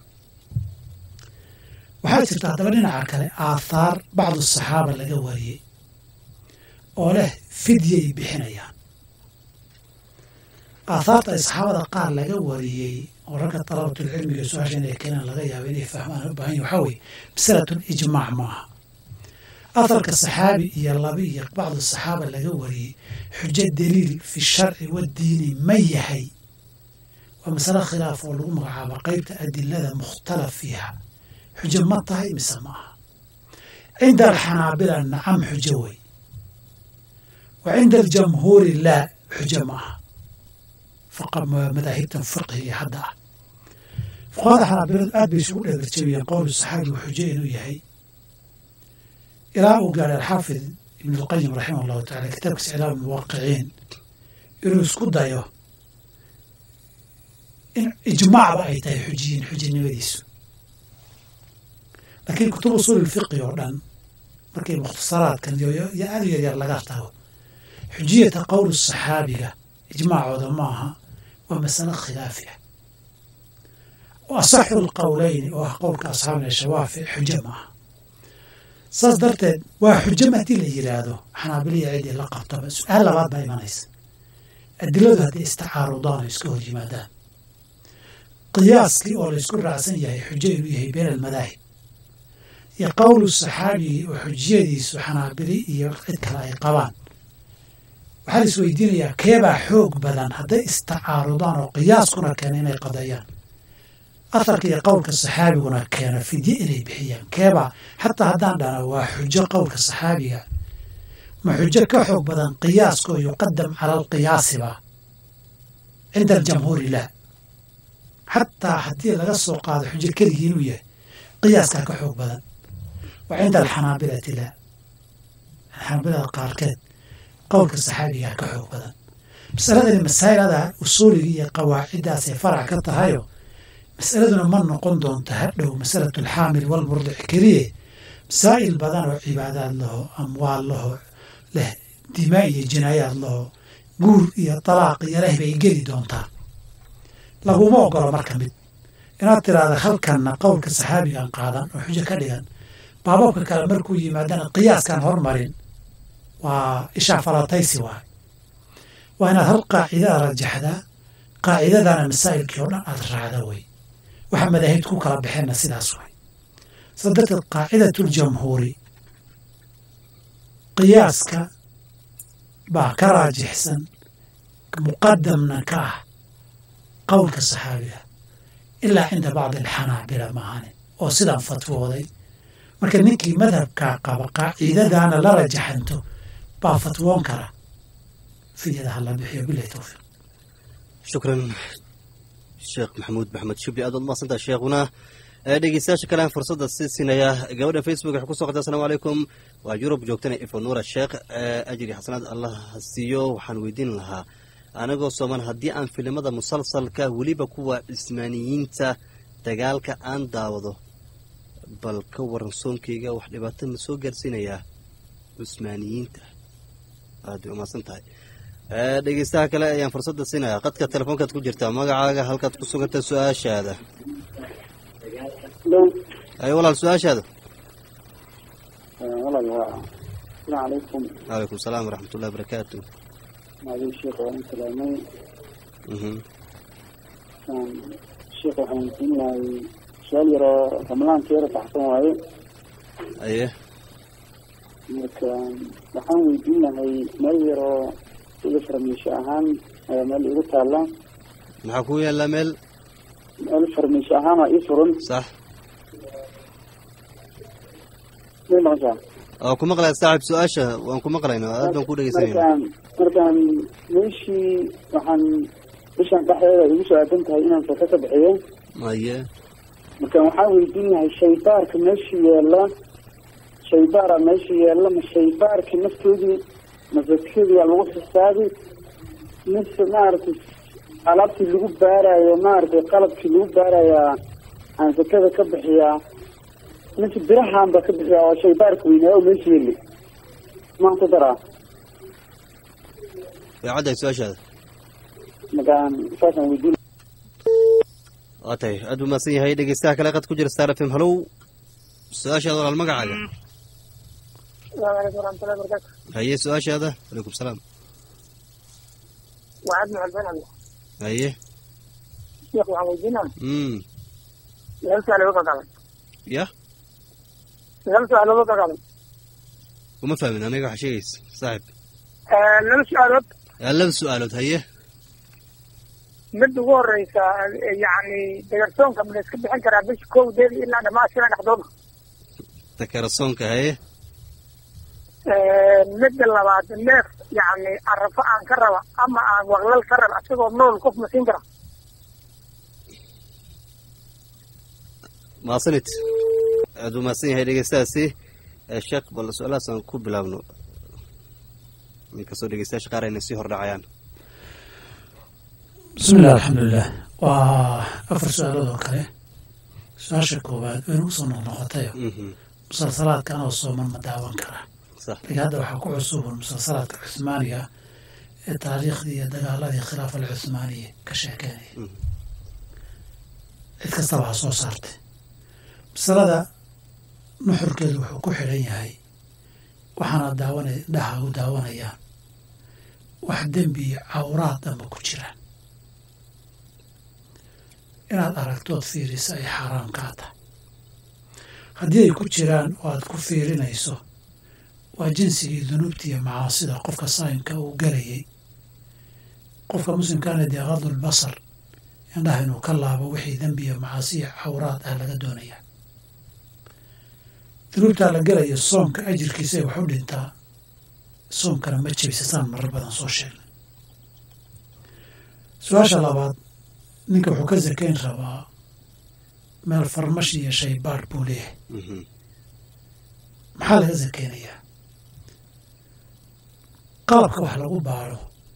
waxaa jirta haddaba dhinaca kale aathaar bacdu saxaaba laga wariyey oo leh fidyay bixinayaan aathaarta ay saxaabada qaar laga wariyey oo ragga dalabatulcilmiga su-aasha inay keenaan laga yaaba inay fahmaan u baahan yahin waxaa weeye masalatun ijmaac maaha atharka saxaabi iyo labi iyo bacdu saxaaba laga wariyey xujo daliil fi sharci waddiini ma yahay waa masale khilaaf oo lagu magacaabo qeybta adilada mukhtalaf fiiha xujo ma tahay mise ma aha cinda alxanaabila nacam xujo wey wa cinda aljamhuuri laa xujo ma aha madaahibtan fiqhiga hadda ah fuqahada xanaabiladu aad bay isugu dheegarjabiyeen qowlu saxaabi uu xujo inuu yahay ilaa uu gaaray alxaafid ibn اlqayim raximah allahu tacala kitaabkiisa iclaam muwaqiciin inuu isku dayo in ijmaacba ay tahay xujiyin xujinimadiisu laakiin kutub usuul fiqi oo dhan markii mukhtasaraadkan yo aad u yaryar laga tago xujiyata qowlu saxaabiga ijmaacooda maaha waa masalo khilaafi ah oo asaxu lqowleyni oo ah qowlka asxaabina shawaafic xujo maaha saas darteed waa xujo haddii la yidhaahdo xanaabiliya ciddii la qabtaba su-aal labaad baa imanaysa adiladu hadday istacaarudaan oo iska hor yimaadaan qiyaaskii oo laysku raacsan yahay xujo inuu yahay been almadaahib iyo qowlu saxaabigii oo xujiyadiisu xanaabili iyo cid kale ay qabaan waxaa la isweydiinayaa keebaa xoog badan hadday istacaarudaan oo qiyaaskuna keena inay qadeeyaan aharka iyo qowlka saxaabiguna keena fidye inay bixiyaan keebaa xataa haddaan dhana waa xujo qowlka saxaabiga ma xujo ka xoog badan qiyaaskoo yuqadam cala alqiyaasiba cinda aljamhuuri laa xataa haddii laga soo qaado xujo keligii inuu yahay qiyaaskaa ka xoog badan wa cinda alxanaabilati laa xanaabilada qaarkeed qowlka saxaabigaa ka xoog badan masaladani masaa'ilada usuuliga iyo qawaaciddaasay farac ka tahayo masaladuna ma noqon doonto hadhow masalatu alxaamil walmurdic keliye masaa'il badan oo cibaadaad laho amwaal laho leh dimaa iyo jinaayaad laho guur iyo talaaq iyo leh bay geli doontaa laguma ogolo marka mid inaad tiraahda halkanna qowlka saxaabigan qaadan oo xujo ka dhigan baababka kale markuu yimaadana qiyaaskan hormarin waa ishaa falataysi waay waa inaad hal qaacidada rajaxdaa qaacidadana masaa'ilkii oo dhan aad raacda wey waxa madaahibta ku kala baxeenna sidaas way saa darteed qaacidatljamhuuri qiyaaska baa ka raajixsan muqadamna ka ah qowlka saxaabiga ilaa cinda bacdi alxanaabila maahane oo sidaan fatwooday marka ninkii madhabkaa qaba qaacidadaana la rajaxanto baa fatwoon kara fidyada hala bixiyo bilahi towfiiq shukran sheekh maxamuud maxamed shibli aad waad mahadsantaha sheekhuna dhegeystayaasha kalean fursadda sii siinaya gabadha facebook waxay kusoo qortay asalamu calaykum waa yurub joogtana ifonuura sheekh ajri xasanaad allah siiyo waxaan weydiin lahaa anagoo sooman haddii aan filimada musalsalka weliba kuwa cismaaniyiinta dagaalka aan daawado bal ka waran soonkeyga wax dhibaato ma soo gaarsiinayaa cusmaaniyiinta aad bay umahadsan tahay dhegeystaha kale ayaan fursadda siinaya qadka telefoonkaad ku jirtaa magacaaga halkaad ku suganta su-aashaada ay walaal su-aashaada walaal waa asalaamu calaykum calaykum salaam waraxmat ullahi barakaatu maadin sheekh waan salaamay mhm sheekh waxaan weydiin lahay su-aal yaroo ramadaanka yara baxsan waaye aye marka waxaan weydiin lahay meel yaroo iga farmiisho ahaan ayaa meel igu taalla maxaa ku yaallaa meel meel farmiisho ahaan waa ii furan sax may maqashaa oo ku maqlaya saaxib su-aasha waan ku maqlayna aad baan ku dhegeysanayna markaan markaan meeshii waxaan bishan dhexdeeda igu soo aadan tahay inaan saka ka bixiyo aye markaan waxaan weydiin lahay shaybaarka meesha yeela shaybaara meesha yeela ma shaybaarka naftoodii masakadiyaa lagu xisaabi mise maaragtay alaabtii lagu baarayo maaragtay qalabkii lagu baarayaa aan sakada ka bixiyaa mise birahaan ba ka bixiyaa oo shaybaarka weynaa oo meesha yeli maan ku daraa way caddahay su-aashaada markaan saasaan weydiin waa tahay aad buu mahadsan yahay dhegeystaha kale qad ku jira star f m halow su-aashaada walaal magacaaga السلام عليكم ورحمة الله وبركاته haye su-aashaada calaykum salaam وعد مع البنان haye شيخ وعن وجهنا mm لم سأل وقع قبل ya لم سأل وقع قبل uma fahmin aniga waxa sheegaysa saaxib لم سأل Aa, laba su-aalood haye mid ugu horeysa yani degarsoonka ma la iska bixin karaa bisha kowdeeda ilaa dhamaashira dhexdooda takarasoonka haye midda labaad neef yani arafo aan ka raba ama aan waqlal ka raba isagoo nool qof ma siin kara maasanid aad buu mahadsan yahay dhegeystahaasi Eh, sheekh bal su-aalahaas aan ku bilaabno inkastoo dhegeystayaasha qaar ayna sii hordhacayaan bismi illah alxamdulilah waa afar su-aalood oo kale su-aasha koowaad waynu usoo noqnoqotayo Mhm. musalsalaadkan oo sooman ma daawan karaa sax laakiin hadda waxaa ku cusubun musalsalaadka cuhmaaniga ee taariikhdii iyo dagaaladii khilaafa alcuhmaaniya ka sheekeynaya Mhm. cid kastaba ha soo saartay masalada nuxurkeedu wuxuu ku xidhan yahay waxaana daawana dhaha u daawanayaan wax dembi iyo cawraad dhanba ku jiraan inaad aragtood fiiriso ay xaaraam kaa tahay haddii ay ku jiraan oo aad ku fiirinayso waa jinsigii dunuubta iyo macaasida qofka saayimka uu galayay qofka muslimkaana dee qadulbasar indhaha inuu ka laabo wixii dembi iyo macaasi iyo cawraad ah laga doonayaa dunuubtaa la gelayo soomka ajirkiisa ay wax u dhintaa soomkana ma jebisasaan marar badan soo sheegnay su-aasha labaad ninka wuxuu ka sakayn rabaa meel farmashi iyo shaybaadh buu leeyahay Mhm. maxaa laga sakeynayaa qalabka wax lagu baadho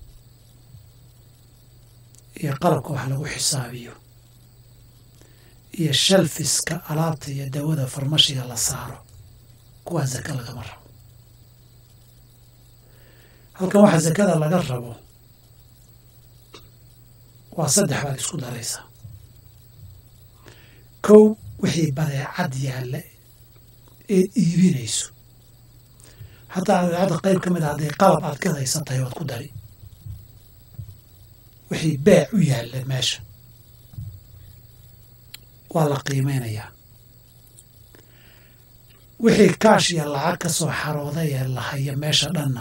iyo qalabka wax lagu xisaabiyo iyo shalfiska alaabta iyo dawada farmashiga la saaro kuwaa saka lagama rabo halkan waxa sakada laga rabo waa saddex baad isku daraysaa kow wixii badeecad yaalla eed iibinayso hataa badeecadda qayb ka mid a hadday qalab aad ka haysan tahay waad ku dari wixii beec u yaalla meesha waa la qiimeynayaa wixii kaash iyo lacag ka soo xarooday ee la haya meesha dhanna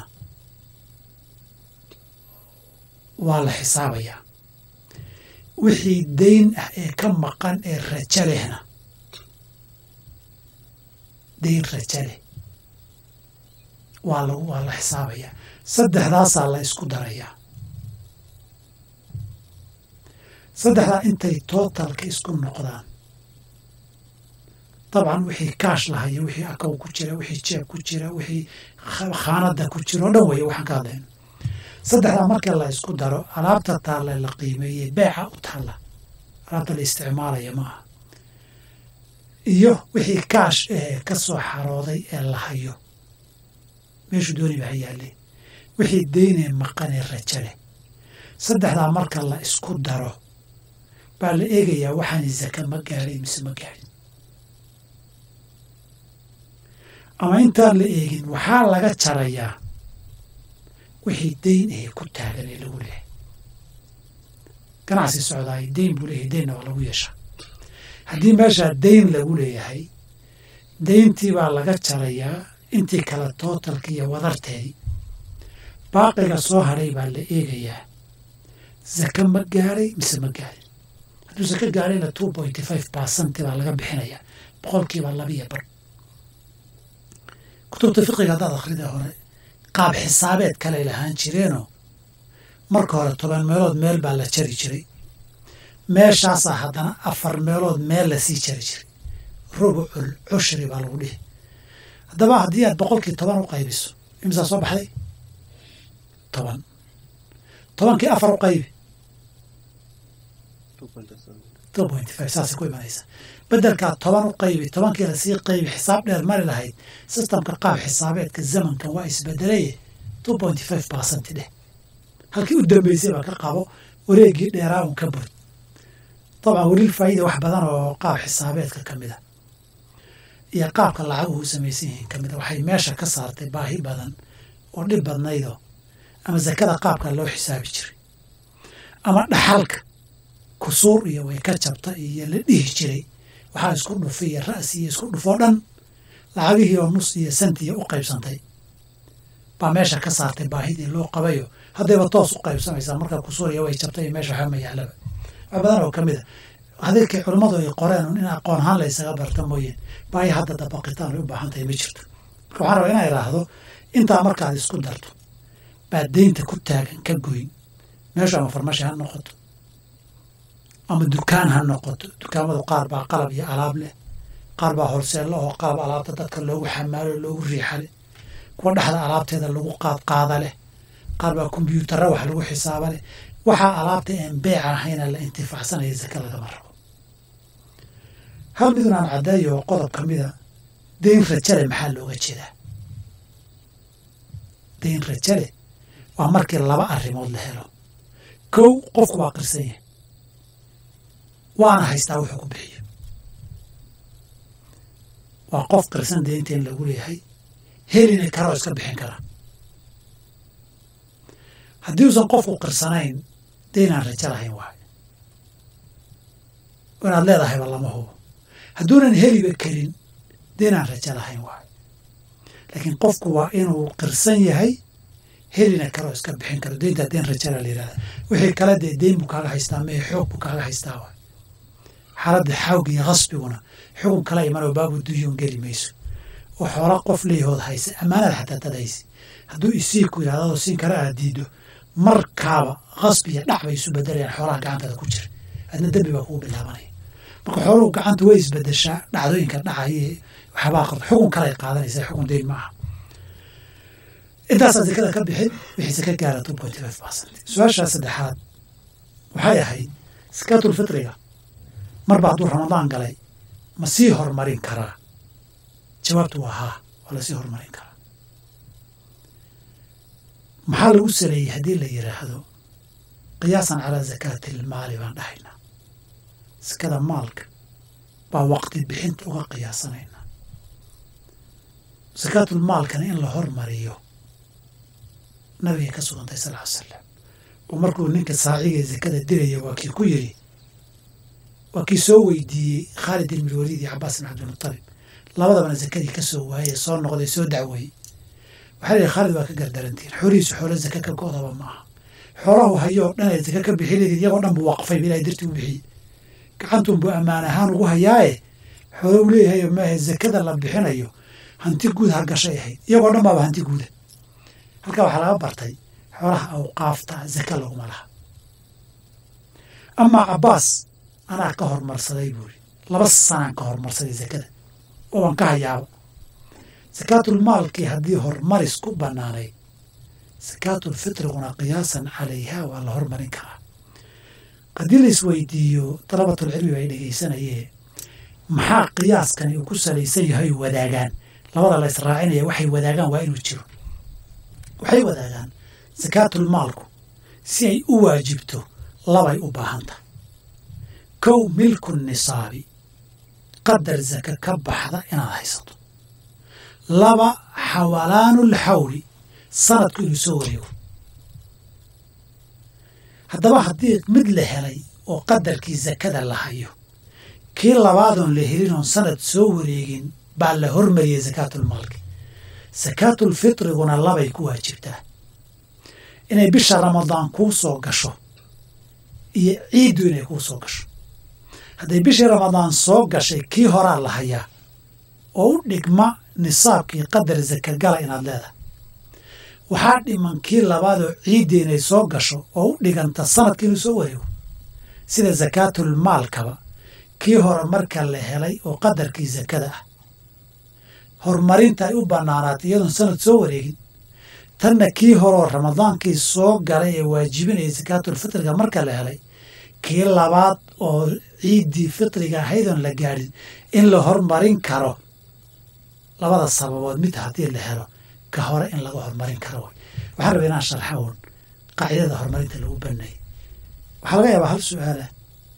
waa la xisaabayaa wixii dayn ah ee ka maqan ee rajo lehna dayn rajo leh waa lagu waa la xisaabayaa saddexdaasaa la isku darayaa saddexdaa intay tootalka isku noqdaan dabcan wixii kaash lahayo wixii akow ku jira wixii jeeb ku jira wixii khaanada ku jira oo dhan weeye waxaan ka hadlayno saddexdaa marka la isku daro alaabta taalla la qiimeeyey beeca u taalla alaabta la isticmaalaya ma aha iyo wixii kaash ee ka soo xarooday ee la hayo meeshuu dooniba ha yaalle wixii deynee maqanee rajo leh saddexdaa marka la isku daro baa la eegayaa waxaani zaka ma gaadhay mise ma gaadhin ama intaan la eegin waxaa laga jarayaa wixii dayn ahe ku taagan ee lagu leehay ganacsi socdaay dayn buu leeyahay daynna waa lagu yeeshaa haddii meeshaa dayn lagu leeyahay dayntii baa laga jarayaa intii kale tootalka iyo wadarteedii baaqiga soo hadhay baa la eegayaa zaka ma gaadhay mise ma gaadhin hadduu zaka gaadhayna two pointy five percent baa laga bixinayaa boqolkiiba labiyo bar kutubta fiqiga haddaad akhrida hore qaab xisaabeed kaley lahaan jireenoo marka hore toban meelood meel baa la jari jiray meeshaasaa haddana afar meelood meel lasii jari jiray rubucul cushri baa lagu dhihi haddaba haddii aad boqolkii toban u qaybiso imisaa soo baxday toban tobankii afar u qaybi two point five saasay ku imanaysa bedelkaa toban u qaybi tobankii lasii qaybi xisaab dheer mari lahayd sistamka qaab xisaabeedka zamankan waa isbedelaye two point five percent dheh halkii u dambeysay baa ka qabo wareegii dheeraa un ka bud dabcan welil faa'iida wax badan oo qaab xisaabeedka ka mid a iyo qaabka lacaguhu u samaysan yihiin ka mid a waxay meesha ka saartay baahi badan oo dhib badnaydo ama zakada qaabka loo xisaabi jiray ama dhaxalka kusuur iyo way ka jabta iyo la dhihi jiray waxaa isku dhufi iyo ra'si iyo isku dhufoo dhan lacagihii oo nus iyo santiya u qaybsantay baa meesha ka saartay baahidii loo qabayo haddayba toos u qaybsamaysaa marka kusuur iyo way jabtay iyo meesha waxba ma yaalaba wax badan oo ka mid a hadalkii culummadu ay qoreen in aqoon ahaan la ysaga barta mooyeen baahi hadda dabaqitaan ay u baahan tahay ma jirto marka waxaan rabaa inaa idhaahdo intaa markaad isku darto baad deynta ku taagan ka goyn meeshu ama farmashi ha noqoto ama dukaan ha noqoto dukaamadu qaar baa qalab iyo alaab leh qaar baa horseello oo qalab alaabta dadka loogu xamaalo loogu riixa leh kuwa dhexda alaabteeda lagu qaadqaada leh qaar baa kombyuutarra wax lagu xisaaba leh waxaa alaabta aan beeca ahayna la intifaacsanaya zaka lagama rabo hal midun aan caddeeyo oo qodob ka mida deyn rajale maxaa looga jeedaa deyn rajale waa markii laba arrimood la helo kow qofku waa qirsan yahay waana haystaa wuxuu ku bixiyo waa qof qirsan deynta in lagu leeyahay helina karoo iska bixin kara haddii uusan qofku qirsanayn deynaan rajo lahayn waayo inaad leedahayba lama hubo hadduunan heliba karin deynaan rajo lahayn waayo laakiin qofku waa inuu qirsan yahay helina karoo iska bixin karo deyntaa deyn rajala la yihahda wixii kale dee deyn buu kaaga haystaa mee xoog buu kaaga haystaa waayo xaaladda xawga iyo khasbiguna xugun kala imanoo baabu duyuun geli mayso oo xoola qof leeyahood haysa ammaanada xataa dad haysa hadduu isii ku yidhahdo adoo siin kara aad diido markaaba khasbi iyo dhac bay isu bedelayaan xoolaha gacantada ku jira adna dembi baa kugu bilaabanaya marka xooluhu gacanta way isbedeshaa dhacdooyinka dhacaya waxyaabaa qabta xukun kale ay qaadanaysaa xukun deyn ma aha intaasaa zakada ka bixin wixii saka gaara two point five percent su-aashaa saddexaad waxay ahayd sakaatulfitriga marba hadduu ramadaan galay ma sii horumarin karaa jawaabtu waa haa waa lasii horumarin karaa maxaa lagu saleeyey haddii la yidhaahdo qiyaasan calaa zakaati ilmaali baan dhahaynaa sakada maalka baa waqti bixinta uga qiyaasanaynaa sakaatulmaalkana in la hormariyo nabigay ka sugantay sal ly salam oo markuu ninka saaciga ee zakada diraya waa kii ku yidhi waa kii soo weydiiyey khaalid ibn waliid iyo cabaas ibn cabdilmutalib labadabana zakadii ka soo waayey soo noqday soo dacweeyey waxaa lihi khaalid waa ka gardarantiin xoolihiisu xoolo zaka ka go'daba ma aha xoolahu hayoo dhan ay zaka ka bixi leedid iyagoo dhan buu waqfay ilahay dartii u bixiyey gacantunbuu ammaan ahaan ugu hayaaye xoolo u leeyahay maahe zakada la bixinayo hanti guud ha gashay ahayd iyagoo dhan baaba hanti guuda halkaa waxaa laga bartay xoolaha awqaafta zaka laguma laha amaa cabbaas anaa ka hormarsaday buuri laba sanaan ka hormarsaday zakada oo waan ka hayaaba sakaatulmaalkii haddii horumaris ku bannaanayd sakaatulfitriguna qiyaasan calayha waa la hormarin karaa haddii la isweydiiyo dalabatulcilmi bay dhegaysanayee maxaa qiyaaskani uu ku salaysan yahay wadaagaan labada la israacinaya waxay wadaagaan waa inuu jiro waxay wadaagaan sakaatulmaalku si ay u waajibto labay u baahan tahay kow milku nisaabi qadar zaka ka baxda inaad haysato laba xawalaanulxawli sanadku inuu soo wareego haddaba haddii mid la helay oo qadarkii zakada la hayo kii labaadoon la helin oon sanad soo wareegin baa la hormariyey sakaatulmaalki sakaatulfitriguna labay ku waajibtaa inay bisha ramadaan kuu soo gasho iyo ciiddu inay kuu soo gasho hadday bishii ramadaan soo gashay kii horaa la hayaa oo u dhigma nisaabkii qadar zakagala inaad leedahay waxaa dhiman kii labaadoo ciiddii inay soo gasho oo u dhiganta sanadkii inuu soo wareego sida sakaatulmaalkaba kii hore marka la helay oo qadarkii zakada ah horumarinta ay u bannaanaatay iyadoon sanad soo wareegin tanna kii horeo ramadaankii soo galay ee waajibinaya sakaatulfitriga marka la helay kii labaad oo ciiddii fitriga ahaydoon la gaadhin in la hormarin karo labada sababood mid haddii la helo ka hore in laga hormarin karo way waxaan rabaa inaan sharxa uun qaacidada horumarinta lagu baneeyay waxaa laga yaabaa hal su-aalah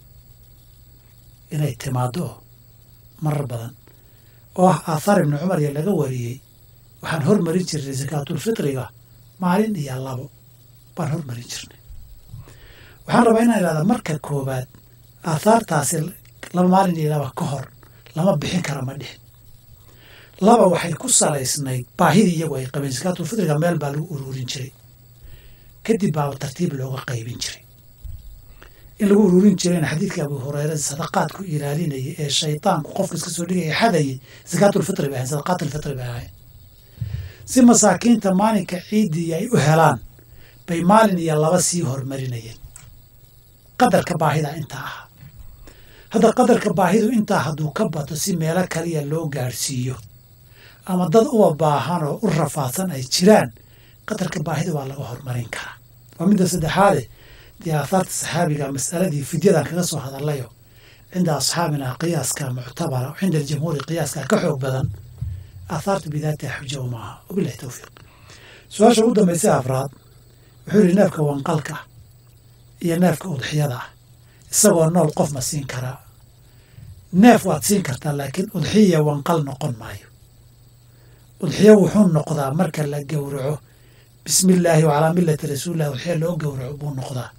inay timaado oo marar badan oo ah aathaar ibni cumar iyo laga wariyey waxaan hormarin jirnay sakaatulfitriga maalin iyo labo baan hormarin jirnay waxaan rabaa inaan idhahda marka koowaad aathaartaasi laba maalin iyo laba ka hor lama bixin kara ma dhihin laba waxay ku salaysnayd baahidii iyagu ay qabeen sakaatulfitriga meel baa lagu ururin jiray kadib baaba tartiib looga qaybin jiray in lagu ururin jirayna xadiidka abu hureyre sadaqaadku ilaalinayay ee shaydaanku qofka iska soo dhigaya xadayay sakaatulfitri bay ahayn sadaqaatulfitri bay ahayn si masaakiinta maalinka ciiddii ay u helaan bay maalin iyo laba sii hormarinayeen qadarka baahida intaa ahaa hadda qadarka baahidu intaa hadduu ka bato si meelo kaliya loo gaadhsiiyo ama dad uba baahan oo u rafaadsan ay jiraan qadarka baahida waa laga hormarin karaa waa midda saddexaade dee aahaarta saxaabiga mas'aladii fidyadan kaga soo hadallayo cinda asxaabina qiyaaska muctabara cinda aljamhuuri qiyaaska ka xoog badan aahaartu bidaatiha xuja uma aha wabilahi towfiiq su-aasha ugu dambaysa afraad wuxuu yidhi neefka wanqalka iyo neefka udxiyada ah isagoo nool qof ma siin karaa neef waad siin kartaa laakiin udxiya wanqal noqon maayo udxiyo wuxuu noqdaa marka la gowraco bismi illaahi wacalaa millati rasuulilah udxiya loo gowraco buu noqdaa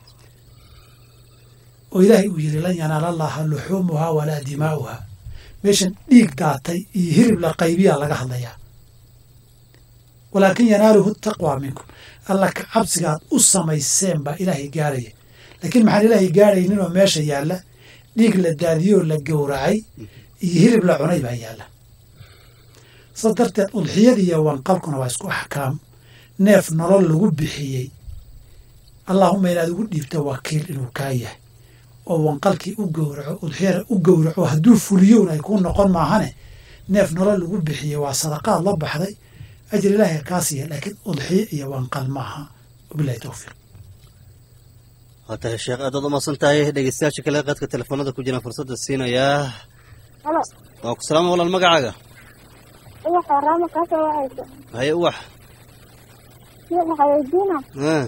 oo ilaahay uu yidhi lan yanaala allaha luxuumuhaa walaa dimaa'uhaa meeshan dhiig daatay iyo hirib la qaybiyaa laga hadlayaa walaakin yanaaluhu taqwaa minkum alla ka cabsigaad u samayseen baa ilaahay gaarhaya laakiin maxaan ilaahay gaarhaynin oo meesha yaalla dhiig la daadiyoo la gowracay iyo hirib la cunay baa yaalla saas darteed udxiyada iyo wanqalkuna waa isku axkaam neef nolol lagu bixiyey allaahuma inaad ugu dhiibta wakiil inuu kaa yahay oo wanqalkii u gowraco udxiyana u gowraco hadduu fuliyowna ay kuu noqon maahane neef nolol lagu bixiyey waa sadaqaad la baxday ajir ilaahay kaa siiya laakiin udxiyo iyo wanqal maaha wabilahi towfiiq waa tahay sheekh aadaad umaqsan tahay dhegeystayaasha kale qaadka telefoonada ku jiraan fursadda siinayaa halo waa ku salaama walaal magacaaga uwaxa raama kaasoo wacaysa haye uwax sheekh waxaa weydiina Ah.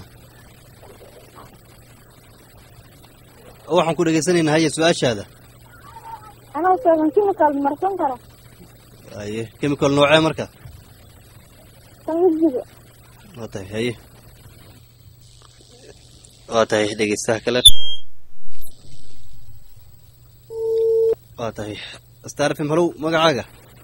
waxaan ku dhegeysanaynaa haye su-aashaada anoo sheegan kimikaal marsan kara haye chemical noocee marka kan wejiga waa tahay haye waa tahay dhegeystaha kale waa tahay star fm halow magacaaga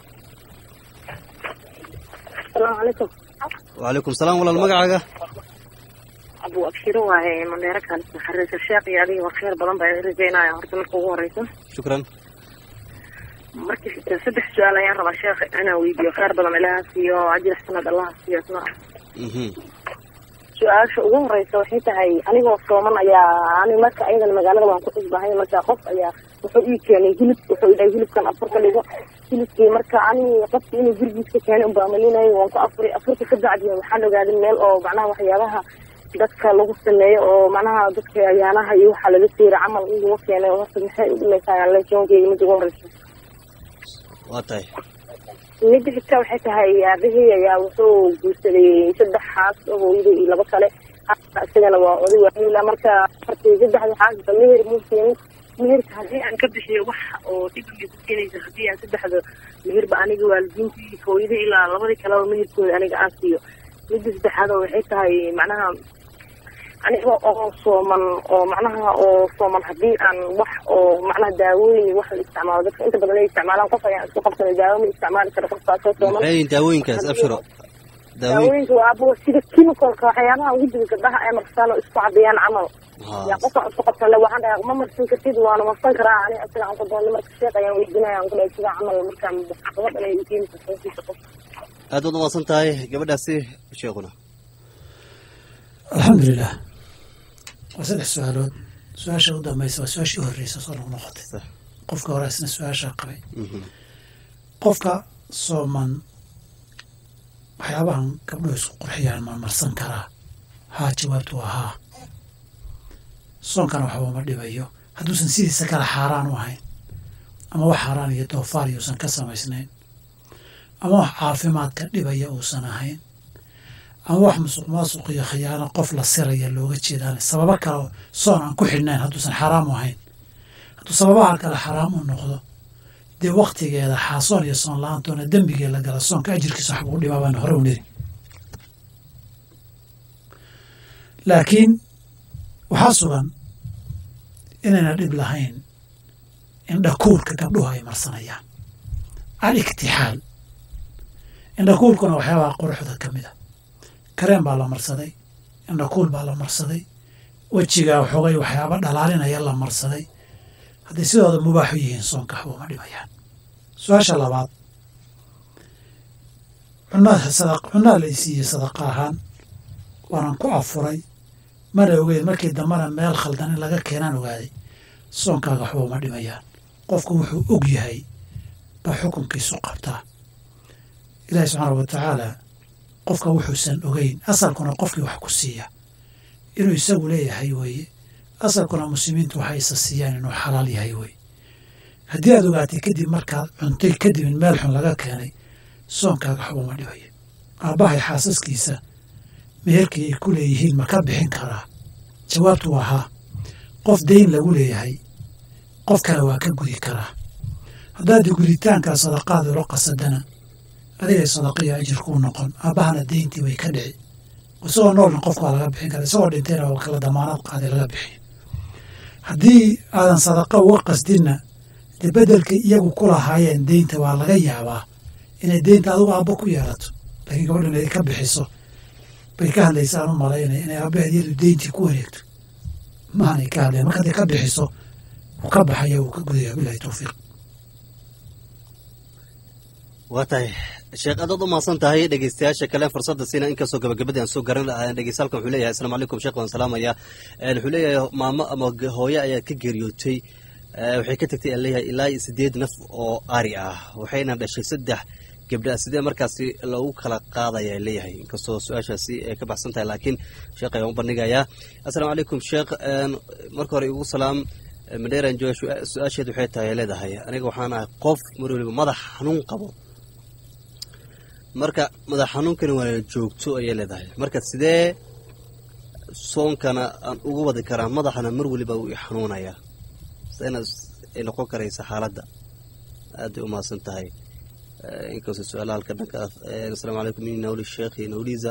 asalaamu calaykum wacalaykum salaam walaal magacaaga abu abshiro waaye mandheero kaalisa xariirka sheekh iyo adiga khayr badan baa idin rajaynaya horta marka ugu horeysa shukran markii saddex su-aal ayaan rabaa sheekh inaan weydiiyo khayr badan ilaha siiyo ajir sanad allaha siiyo isna mhm su-aasha ugu horeysa waxay tahay anigoo sooman ayaa ani marka ayadan magaalada waan ku cusbahay marka qof ayaa wuxuu ii keenay hilib wuxuu idhahay hilibkan afur ka dhigo hilibkii marka ani qofkii inuu gurigiiska keenay unbaa malinayo waan ku afuri afurka ka bacdi waxaan ogaaday meel oo macnaha waxyaabaha dadka lagu sameeyo oo macnaha dadka ayaanaha iyo waxaa laga siira camal in lagu keenay oo horta maxay u dhimaysaa leesoonkeyga mida ugu horeysa waa tahay midda xigta waxay tahay aabahey ayaa wuxuu guursaday saddex xaas oo hooyada iyo laba kale xaaska isagana waa oday waayila marka markii saddexda xaasba meher muu keenin meherka haddii aan ka bixiyo wax oo dhib iyo ku keenaysa haddii aan saddexda meherba aniga waalidiintii hooyada ilaa labadii kaleba meherkooda aniga aan siiyo midda saddexaad oo waxay tahay macnaha aniga oo sooman oo macnaha oo sooman haddii aan wax oo macnaha daawooyin iyo wax la isticmaalo dadka inta badan ay isticmaalaan qof ayaan isku qabsanay daawo ma isticmaali karo qofkaasoo sooman maxay yihiin daawooyinkaas abshiro daawooyin daawooyinka waa abo sida chemicalka waxyaabaha ugu jira gabdhaha ay marsaan oo isku caddeeyaan camal yaa qofka isku qabsanle waxaan dhahay ma marsan kartid waana marsan karaa ani asiga aan ku doonay marka sheekh ayaan weydiinaya aan ku dhahay sida camal markaan caqabad inay u keeni karto hoostiisa qof aad baad umaqsan tahay gabadhaasi sheekuna alxamdulilah waa saddex su-aalood su-aasha u dambaysa waa su-aashii horreysa soo noq noqotay Sax. qofka hore isna su-aashaa qabay Mhm. qofka sooman waxyaabahan gabdhuhu isku qurxiyaan ma marsan karaa haa jawaabtu waa haa soonkana waxba ma dhibayo hadduusan sidiisa kale xaaraan u ahayn ama wax xaaraan iyo doofaar yuusan ka samaysnayn ama wax caafimaadka dhibaya uusan ahayn ama wax musuq maasuq iyo khiyaano qof la siraya looga jeedaan sababo kale soon aan ku xidhnayn hadduusan xaraam u ahayn hadduu sababaha kale xaraam u noqdo dee waktigeeda xaasoon iyo soon la-aantoona dembigee la gala soonka ajirkiisa waxba u dhibaa baan hore u niri laakiin waxaa sugan inayna dhib lahayn indhakuurka gabdhuhu ay marsanayaan al iktixaal indhakuurkuna waxyaabaha quruxda ka mid a kareen baa la marsaday indhakuul baa la marsaday wejigaa xogay waxyaaba dhalaalinaya la marsaday hadday sidooda mubaaxu yihiin soonka waxba uma dhimayaan su-aasha labaad cunaa la isiiyey sadaqa ahaan waanan ku afuray mana ogeyn markii dambana meel khaldan in laga keenaan ogaaday soonkaaga waxba uma dhimayaan qofku wuxuu og yahay baa xukunkiisu qabtaa ilaahi subxaana wa tacaala qofka wuxuusan ogeyn asalkuna qofkii wax ku siiya inuu isagu leeyahay weeye asalkuna muslimiintu waxay isa siiyaan inuu xalaal yahay weeye haddii aad ogaatay kadib markaad cuntay kadib in meel xun laga keenay soonkaaga waxba uma dhibayo aabbahay xaasaskiisa meherkii ay ku leeyihiin ma ka bixin karaa jawaabtu waa haa qof dayn lagu leeyahay qof kale waa ka gudi karaa haddaad guditaankaa sadaqaad ula qasadana adigay sadaqiyo ajir kuu noqon aabbahana dayntii way ka dhici isagoo noolna qofka waa laga bixin kara isagoo dhintayna waa kala damaanad qaaday laga bixiyo haddii aadan sadaqa uga qasdinna dee beddelka iyagu ku lahaayeen deynta waa laga yaabaa inay deynta adigu aabbo ku yeelato laakiin gabadhan ay ka bixiso bay ka hadlaysaan u malaynaya inay aabbaheed iyadu deyntii ku wareegto maanay ka hadlayan marka hadday ka bixiso wuu ka baxaya wuu ka gudaya bilahi towfiiq waa tahay sheekh aadaad u mahadsan tahay dhegeystayaasha kale fursadda siina inkastoo gabagabadii aan soo garan dhegeystahalkan wuxuu leeyahay asalaamu calaykum sheekh waan salaamaya wuxuu leeyahay maamo ama hooyo ayaa ka geeriyootay waxay ka tagtay leeyahay ilaa iyo sideed naf oo ari ah waxayna dhashay saddex gabdha sidee markaasi lagu kala qaadaya leeyahay inkastoo su-aashaasi ay ka baxsan tahay laakiin sheekh ayaan u bandhigayaa assalaamu calaykum sheekh marka hore igu salaam madheeran jooga su-aasheed waxay tahay leedahay aniga waxaan ahay qof mar waliba madax xanuun qabo marka madax xanuunkani waa joogto ayay leedahay marka sidee soonkana aan ugu wadi karaa madaxana mar weliba uu i xanuunaya sidena ay noqon karaysa xaaladda aadbay u mahadsan tahay inkastoo su-aalaha halka dhanka asalaamu calaykum ini nawli sheekh iyo nawliza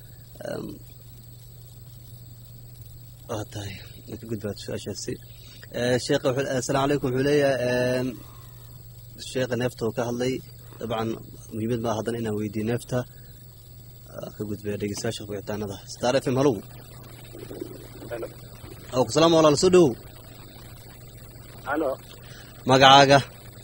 waa tahay ka gudbaad su-aashaasi sheekh asalaamu calaykum wuxuu leeyahay sheekha neefta oo ka hadlay dabcan muhiimad maa haddana inaan weydiiyo neefta ka gudbaya dhegeystayaasha wicitaanada star f m halow o kusalaam walaal soo dhowow halo magacaaga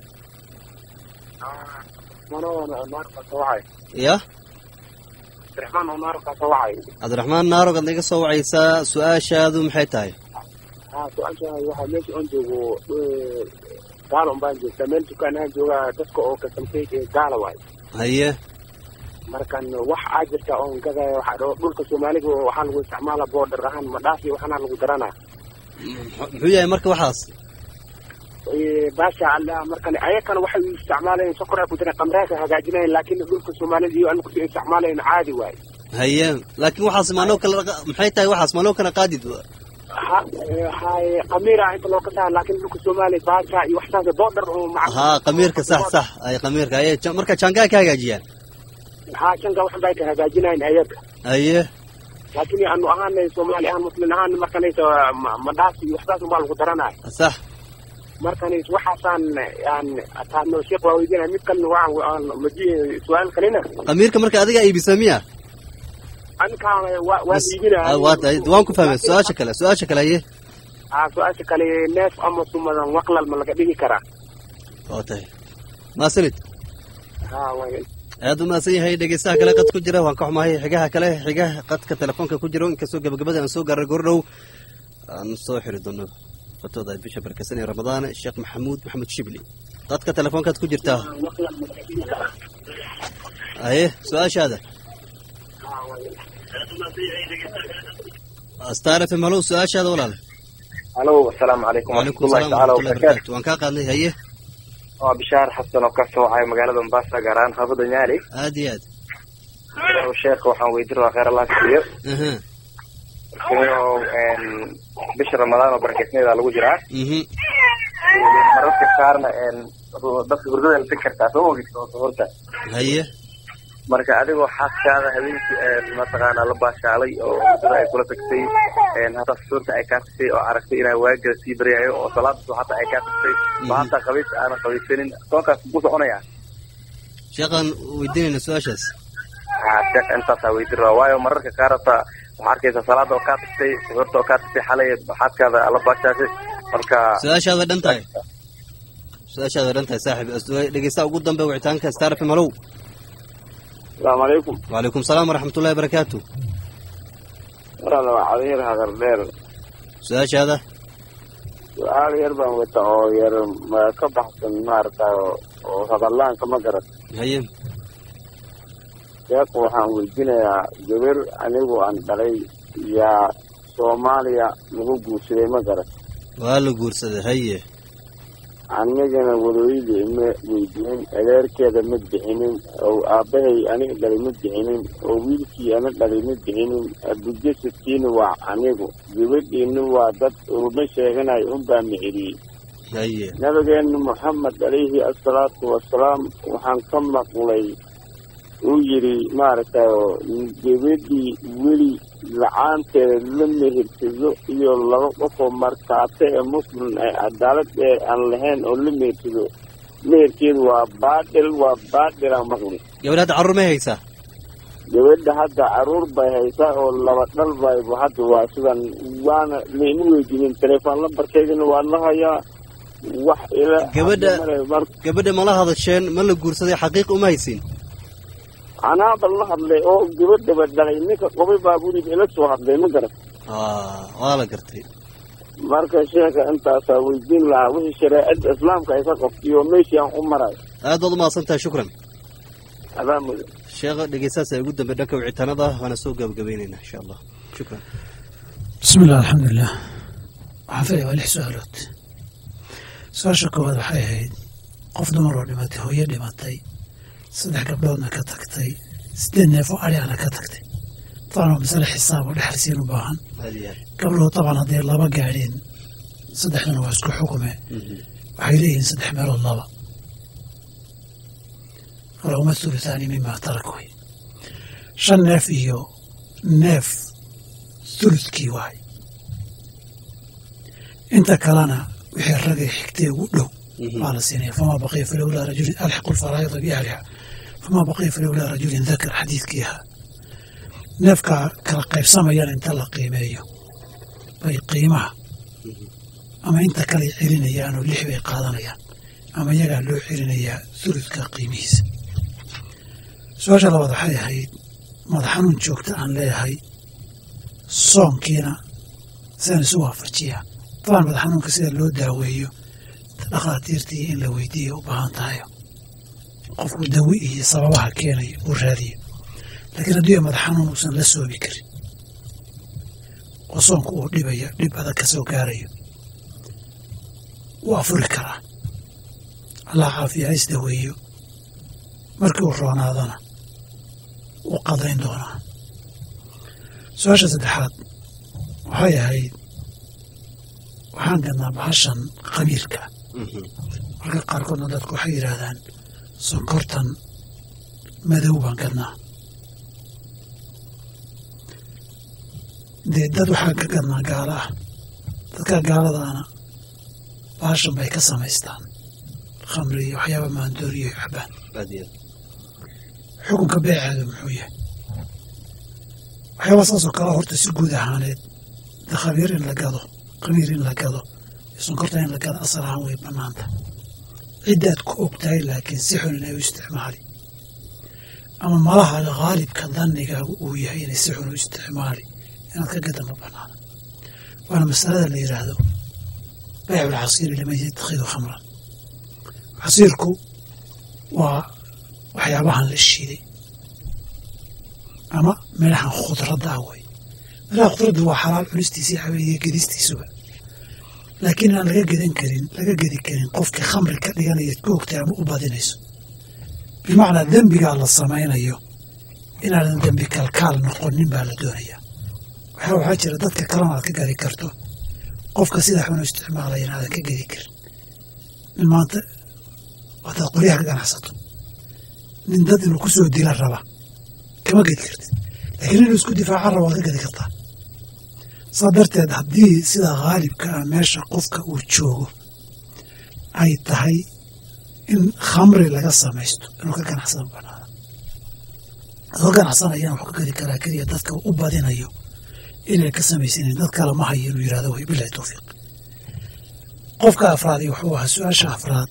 ya abdiraxmaan omaar kasoo wacay cabdiraxmaan naarog aad naga soo wacaysaa su-aashaadu maxay tahay ha su-aasha waxaa meesha on joogo gaala un baan joogtaa meel dukaanahaan joogaa dadka oo kasamtay gaala waay haye markan wax aa jirta oon gadaya waxaa dhao dhulka soomaaliga waxaa lagu isticmaala boodhar ahaan madhaafi waxaana lagu daranaa muxuu yahay marka waxaas baasha alla markan ayakana waxay u isticmaalayeen sokor ay ku jireen qamraaka hagaajinayen laakiin dhulka soomaalida iyo anagu si isticmaalayen caadi waay haye laakiin waxaas maaloo kala maxay tahay waxaas maaloo kala qaadid ha haye qamiira inta loo kasaa laakiin dhulka soomaaliya baasha iyo waxsaas boodhar oo haa qamiirka sax sax ay qamiirka aye marka jangaa ka hagaajiyaan ha shanka waxan bay ka hagaajinayen ayaga haye laakiin anu ahaanay soomaali ahaan muslim ahaan markanaysa madhaas iyo waxsaas unbaa lagu daranaya sax markanis waxaasaan aan taano sheekh waa weydiinaya mid kalena waxaan maji su-aal kalena qamiirka marka adiga iibisa miya anikaan waa waan iibinaya waan ku fahmay su-aasha kale su-aasha kale haye ha su-aasha kale neef ama sumadan waqlal ma laga dhigi karaa waa tahay maasanid ha waa aad u mahadsan yahay dhegeystaha kale qad ku jira waan ka xumahay xigaha kale xigaha qadka telefoonka ku jiro inkastoo gabagabada aan soo gaaray gordhow aan soo xiri doono fatooda bisha barkasan ee ramadaan sheekh maxamuud maxamed shibli qadka telefoonkaad ku jirtaa haye su-aashaada star f m halow su-aashaada walaal alo asalaamu calaykum wacalaykum waraxmatullahi salaam tacaala waraxmatullahi wabarakaatu barakaatu waan kaa qaadnay haye waa bishaar xasan oo ka socay magaalada mombasa gaar ahaan xaafada nyaali aad iyo aad sheekha waxaan weydiin rabaa khayr allah siiyo aha oo bisha ramadaan oo barakeysneeda lagu jiraa mhm mararka qaarna dadka hurdada la tegi kartaa soo ogid horta haye marka adigoo xaaskaada habeenkii mataqaanaa la baashaalay oo hurdada ay kula tagtay hataa suurta ay kaa tagtay oo aragtay inaa waagala sii baryayo oo salaada subaxata ay kaa tagtay oo hataa qabiis aanan qabiisanin soonkaas ku soconaya sheekhaan weydiinayna su-aashaas ha sheekh intaasaa weydiin rabaa waayo mararka qaar hataa waxaa arkaysa salaada oo kaa tagtay horta oo kaa tagtay xalay xaaskaada la baashaashay marka su-aashaada dhan tahay su-aashaada dhan tahay saaxib dhegeystaha ugu dambe wicitaanka star f m halow asalaamu calaykum wacalaykum salaam waraxmatullahi barakaatu walaal waa cadayar hadar dheer su-aashaada su-aal yar baan wata oo yar ma ka baxsan maaragtay oo hadallaanka ma garat haye sheekhu waxaan weydiinayaa gabar anigu aan dhalay yaa soomaaliya lagu guursaday ma garat waa la guursaday haye anigana wadooyadii ma weydiinin adeerkeeda ma bixinin oo aabbahay aniga dhalay ma bixinin oo wiilkii ana dhalay ma bixinin abujasadkiina waa anigu gabadhiina waa dad uruma sheeganayo unbaa mixiriyey haye nabigeena moxamed calayhi asalaatu wasalaam waxaan ka maqlay uu yidhi maaragtay oo gabadhii weli la-aanteeda la mehirsado iyo laba qofoo markaate ee muslim ee cadaalad ee aan lahayn oo la mehirsado meherkeedu waa baadhil waa baadhilaan maqli gabadh hadda carruur may haysaa gabadha hadda caruur bay haysaa oo laba dhal bayba hadda waa sidan waana layma weydiinin telefoon lambarkeydana waa la hayaa wax ila Gabadha- hadda male mar gabadha mala hadasheen ma la guursaday xaqiiq uma haysin anaaba la hadlay oo gabadhaba dhalay ninka qobay baa guriga ila soo hadlay ma garan Ah, waa la gartay marka sheeka intaasaa weydiin lahaa wixii shareecada islaamka ay ka qabtiyo meeshii aan u marayo aad baad umahadsan tahay shukran adaa mudan sheekha dhegeystahaas ee ugu dambe dhanka wicitaanada waana soo gabagabaynaynaa insha allah shukran بسم الله الحمد لله waxaan filaya waa lix su-aalood su-aasha koowaad waxay ahayd qof dumar oo dhimatay hooyo dhimatay saddex gabdhoodna ka tagtay sideed neef oo ariana ka tagtay taban waa masale xisaab oo dhexalsiin u baahan aad iyo aad gabdhood taban hadday laba gaadheen saddexduna waa isku xukume waxay leeyihiin saddex meelood laba falahuma thuluthaani mima tarak wey shan neef iyo neef thuluthkii waay inta kalena wixii ragay xigtay ugu dhow baa la siinaya famaa baqiya falowlaa rajulin alxiqu lfaraa'ida biahliha famaa baqiya falowlaa rajulin dakar xadiidkii ahaa neefka kala qaybsamayana inta la qiimeeyo bay qiimaha ama inta kale celinayaan oo lix bay qaadanayaan ama iyagaa loo celinayaa thuludka qiimihiisa su-aasha labaad waxay ahayd madax xanuun joogta aan leeyahay soonkiina sidaan isu waafajiyaa dabaan madax xanuunka sida loo daaweeyo dhakhaatiirtii in la weydiiya u baahan tahay qofku dawi iyo sababaha keenaya uu raadiyo laakiin haddii madax xanuun uusan la soobi karin oo soonku uu dhibaya dhib adag ka soo gaarayo wuu afuri karaa allah caafiya ha isdaweeyo markii uu roonaadana wuu qadayn doonaa su-aasha saddexaad waxay ahayd waxaan gadnaa bahashan khamiirka marka qaarkoodna dadku waxay yidhaahdaan sonkortan madow baan gadnaa dee dad waxaan ka gadnaa gaalo ah dadka gaaladaana bahashan bay ka samaystaan khamri iyo waxyaaba maandooriyo cabaan aad iyo aad xukunka beeceedu muxuu yahay waxyaaba saasoo kale horta si guud ahaaneed de khabiir in la gado khamiir in la gado iyo sonkorta in la gado asal ahaan way bannaanta ciddaad ku og tahay laakiin si xun inay u isticmaali ama malaha khaalibka dannigaagu uu yahay inay si xun u isticmaali inaad ka gada ma bannaana waana masalada la yidhaahdo baycu lcasiiri liman yatakhidu khamran casiirku waa waxyaabahan la shiiday ama midhahan khudradda ah wey midhaha khudradda waa xalaal cunistiisii habeeye gedistiisuba laakiin aan laga gedan karin laga gedi karin qofkii khamri ka dhiganaya ku ogtay ama u badinayso bimacnaa dembigaa la samaynayo inaadan dembi kalkaal noqonin baa la doonayaa waxaa waxaa jira dadka kalena aad ka gadi karto qofka sidaa xunu isticmaalaya inaadan ka gedi karin nin maanta hadaad qoryaha ka ganacsato nin dad inuu ku soo dila raba kama gedi kartid laakiin inuu isku difaaca raba waad ka gedi kartaa saa darteed haddii sida khaalibka ah meesha qofka uu joogo ay tahay in khamri laga samaysto inuu ka ganacsado banaana adoo ganacsanayana wuxuu ka gedi karaa keliya dadka u badinayo inay ka samaysanin dad kale ma hayo inuu yihahdo way bilahi towfiiq qofka afraadi wuxuu ahaa su-aasha afraad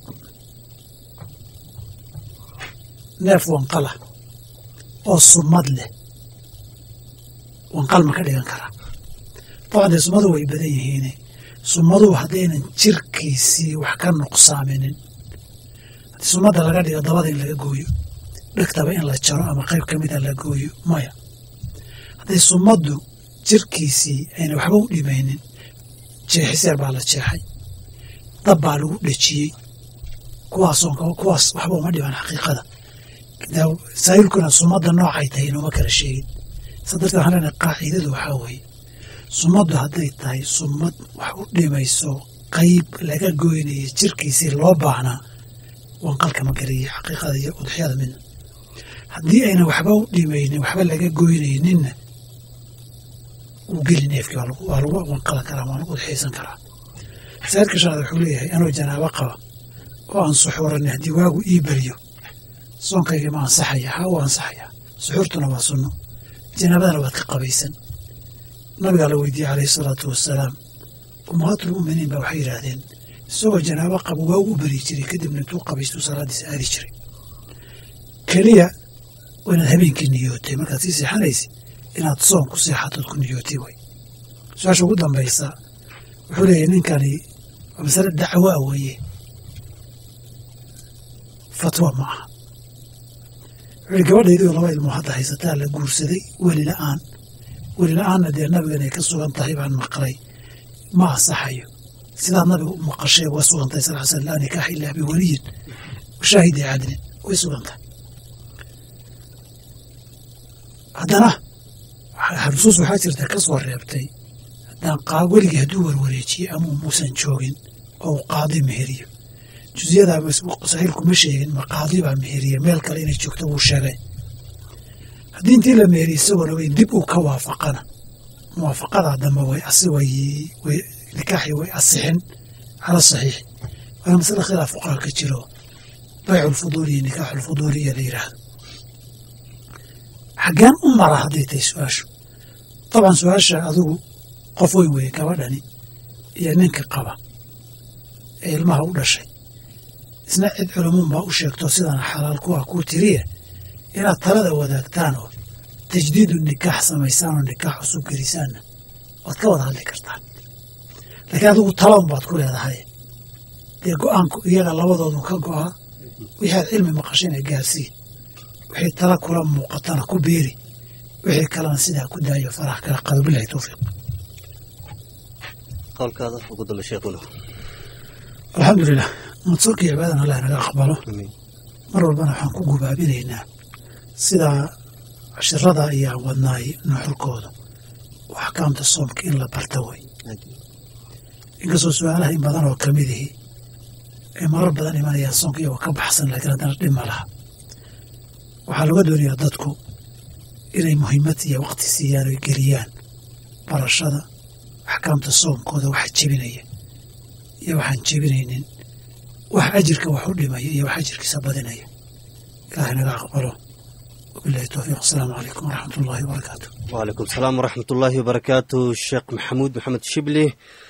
neef wanqala oo sumad leh wanqal ma ka dhigan karaa dabcan dee sumadu way badan yihiine sumaduhu haddaynan jirkiisii wax ka nuqsaaminin haddii sumadda laga dhigo dabada in laga gooyo dhegtaba in la jaro ama qayb ka mida la gooyo maya hadday sumaddu jirkiisii ayna waxba u dhimaynin jeexiseer baa la jeexay dab baa lagu dhejiyey kuwaasoo kuwaas waxba uma dhiban xaqiiqada saa'ilkuna sumadda noocay tahay inooma kala sheegin saa darteed waxaan leenahay qaacidadu waxaa weeye sumaddu hadday tahay sumad wax u dhimayso qayb laga goynaya jirkiisii loo baahnaa wanqalka ma geliya xaqiiqada iyo udxyada midna haddii ayna waxba u dhimaynin waxba laga goynayninna wuu geli neefkii waa lagu wanqala karaa waa lagu udxiyaysan karaa masaa'ilka shanaad wuxuu leeyahay anoo janaabo qaba oo aan suxuuranay haddii waagu ii beriyo soonkayga ma ansaxaya haa wuu ansaxayaa suxuurtuna waa sunno janaabadana waad ka qabaysan nabigaa la weydiiyey calayhi salaatu wasalaam ummahaatulmu'miniin baa waxay yidhaahdeen isagoo janaabo qaba waa ugu beri jiray kadibna intuu qabaystuu salaaddiisa aadi jiray keliya waa inaad habeenkii niyootay markaad sii seexanaysa inaad soon ku seexatood ku niyootay way su-aasha ugu dambaysa wuxuu leeyahay ninkani waa masale dacwaa weeye fatwa ma aha wuxuu yihi gabadhaydii oo laba ilmoo hadda haysataa la guursaday weli la'aan weli la-aanna dee nabigan ay ka sugan tahay baan maqlay ma asaxayo sidaad nabiga u maqashay waa sugan tahay sal sl laa nikaaxa ilaa biwaliyin washaahidi cadlin way sugan tahay haddana xusuus waxaa jirta ka soo reebtay haddaan qaa weligii hadduu warwareejiye ama muusan joogin oo uu qaadi meheriyo juziyadaa saxiilku ma sheegin ma qaadi baa meheriya meel kale inay joogto wuu sheegay haddii intii la meeriy isagoona weyn dib uu ka waafaqana muwaafaqadaa dambe way way nikaaxii way asixin cala saxiixi waana masale khilaaf fuqaha ka jiro baycu lfuduuli iyo nikaaxu lfuduuliya la yidhaahdo xaggeen u mara hadday tahay su-aashu dabcan su-aasha adigu qof weyn weeye gabadhani iyo ninka qaba ee ilmaha u dhashay isna cid culamuun baa u sheegto sidana xalaal kuwa kuu tiriye inaad talada wadaagtaan oo tajdiidu nikaax samaysaan oo nikaax cusub gelisaanna waad ka wada hadli kartaan laakiin adigu talaun baad ku leedahay dee go-aanku iyaga labadoodu ka go'aa wixii aad cilmi maqashina gaarsii wixii tala kula muuqatana ku beeri wixii kalena sidaa ku daayo faraha kala qado bilahi towfiiq qowlkaada ugu dambe sheekuna alxamdulilah madsuurka iyo cibaadana allah naga aqbalo mar walbana waxaan ku gubaabinaynaa sidaa cashirada ayaan wadnaay nuxurkooda oo axkaamta soomka in la barta way inkastoo su-aalaha in badan oo kamid ihi ay marar badan imanayaan soonka iyagoo ka baxsan laakiin haddana dhib ma laha waxaa looga doonayaa dadku inay muhiimad iyo waqti siiyaan oy geliyaan barashada axkaamta soomkooda waxa jebinaya iyo waxaan jebinaynin wax ajirka wax u dhimaya iyo wax ajirkiisa badinaya ilaahay naga aqbalo wabilahi towfiiq asalaamu calaykum waraxmat ullahi wabarakaatu وعليكم السلام ورحمة الله وبركاته الشيخ محمود محمد شبلي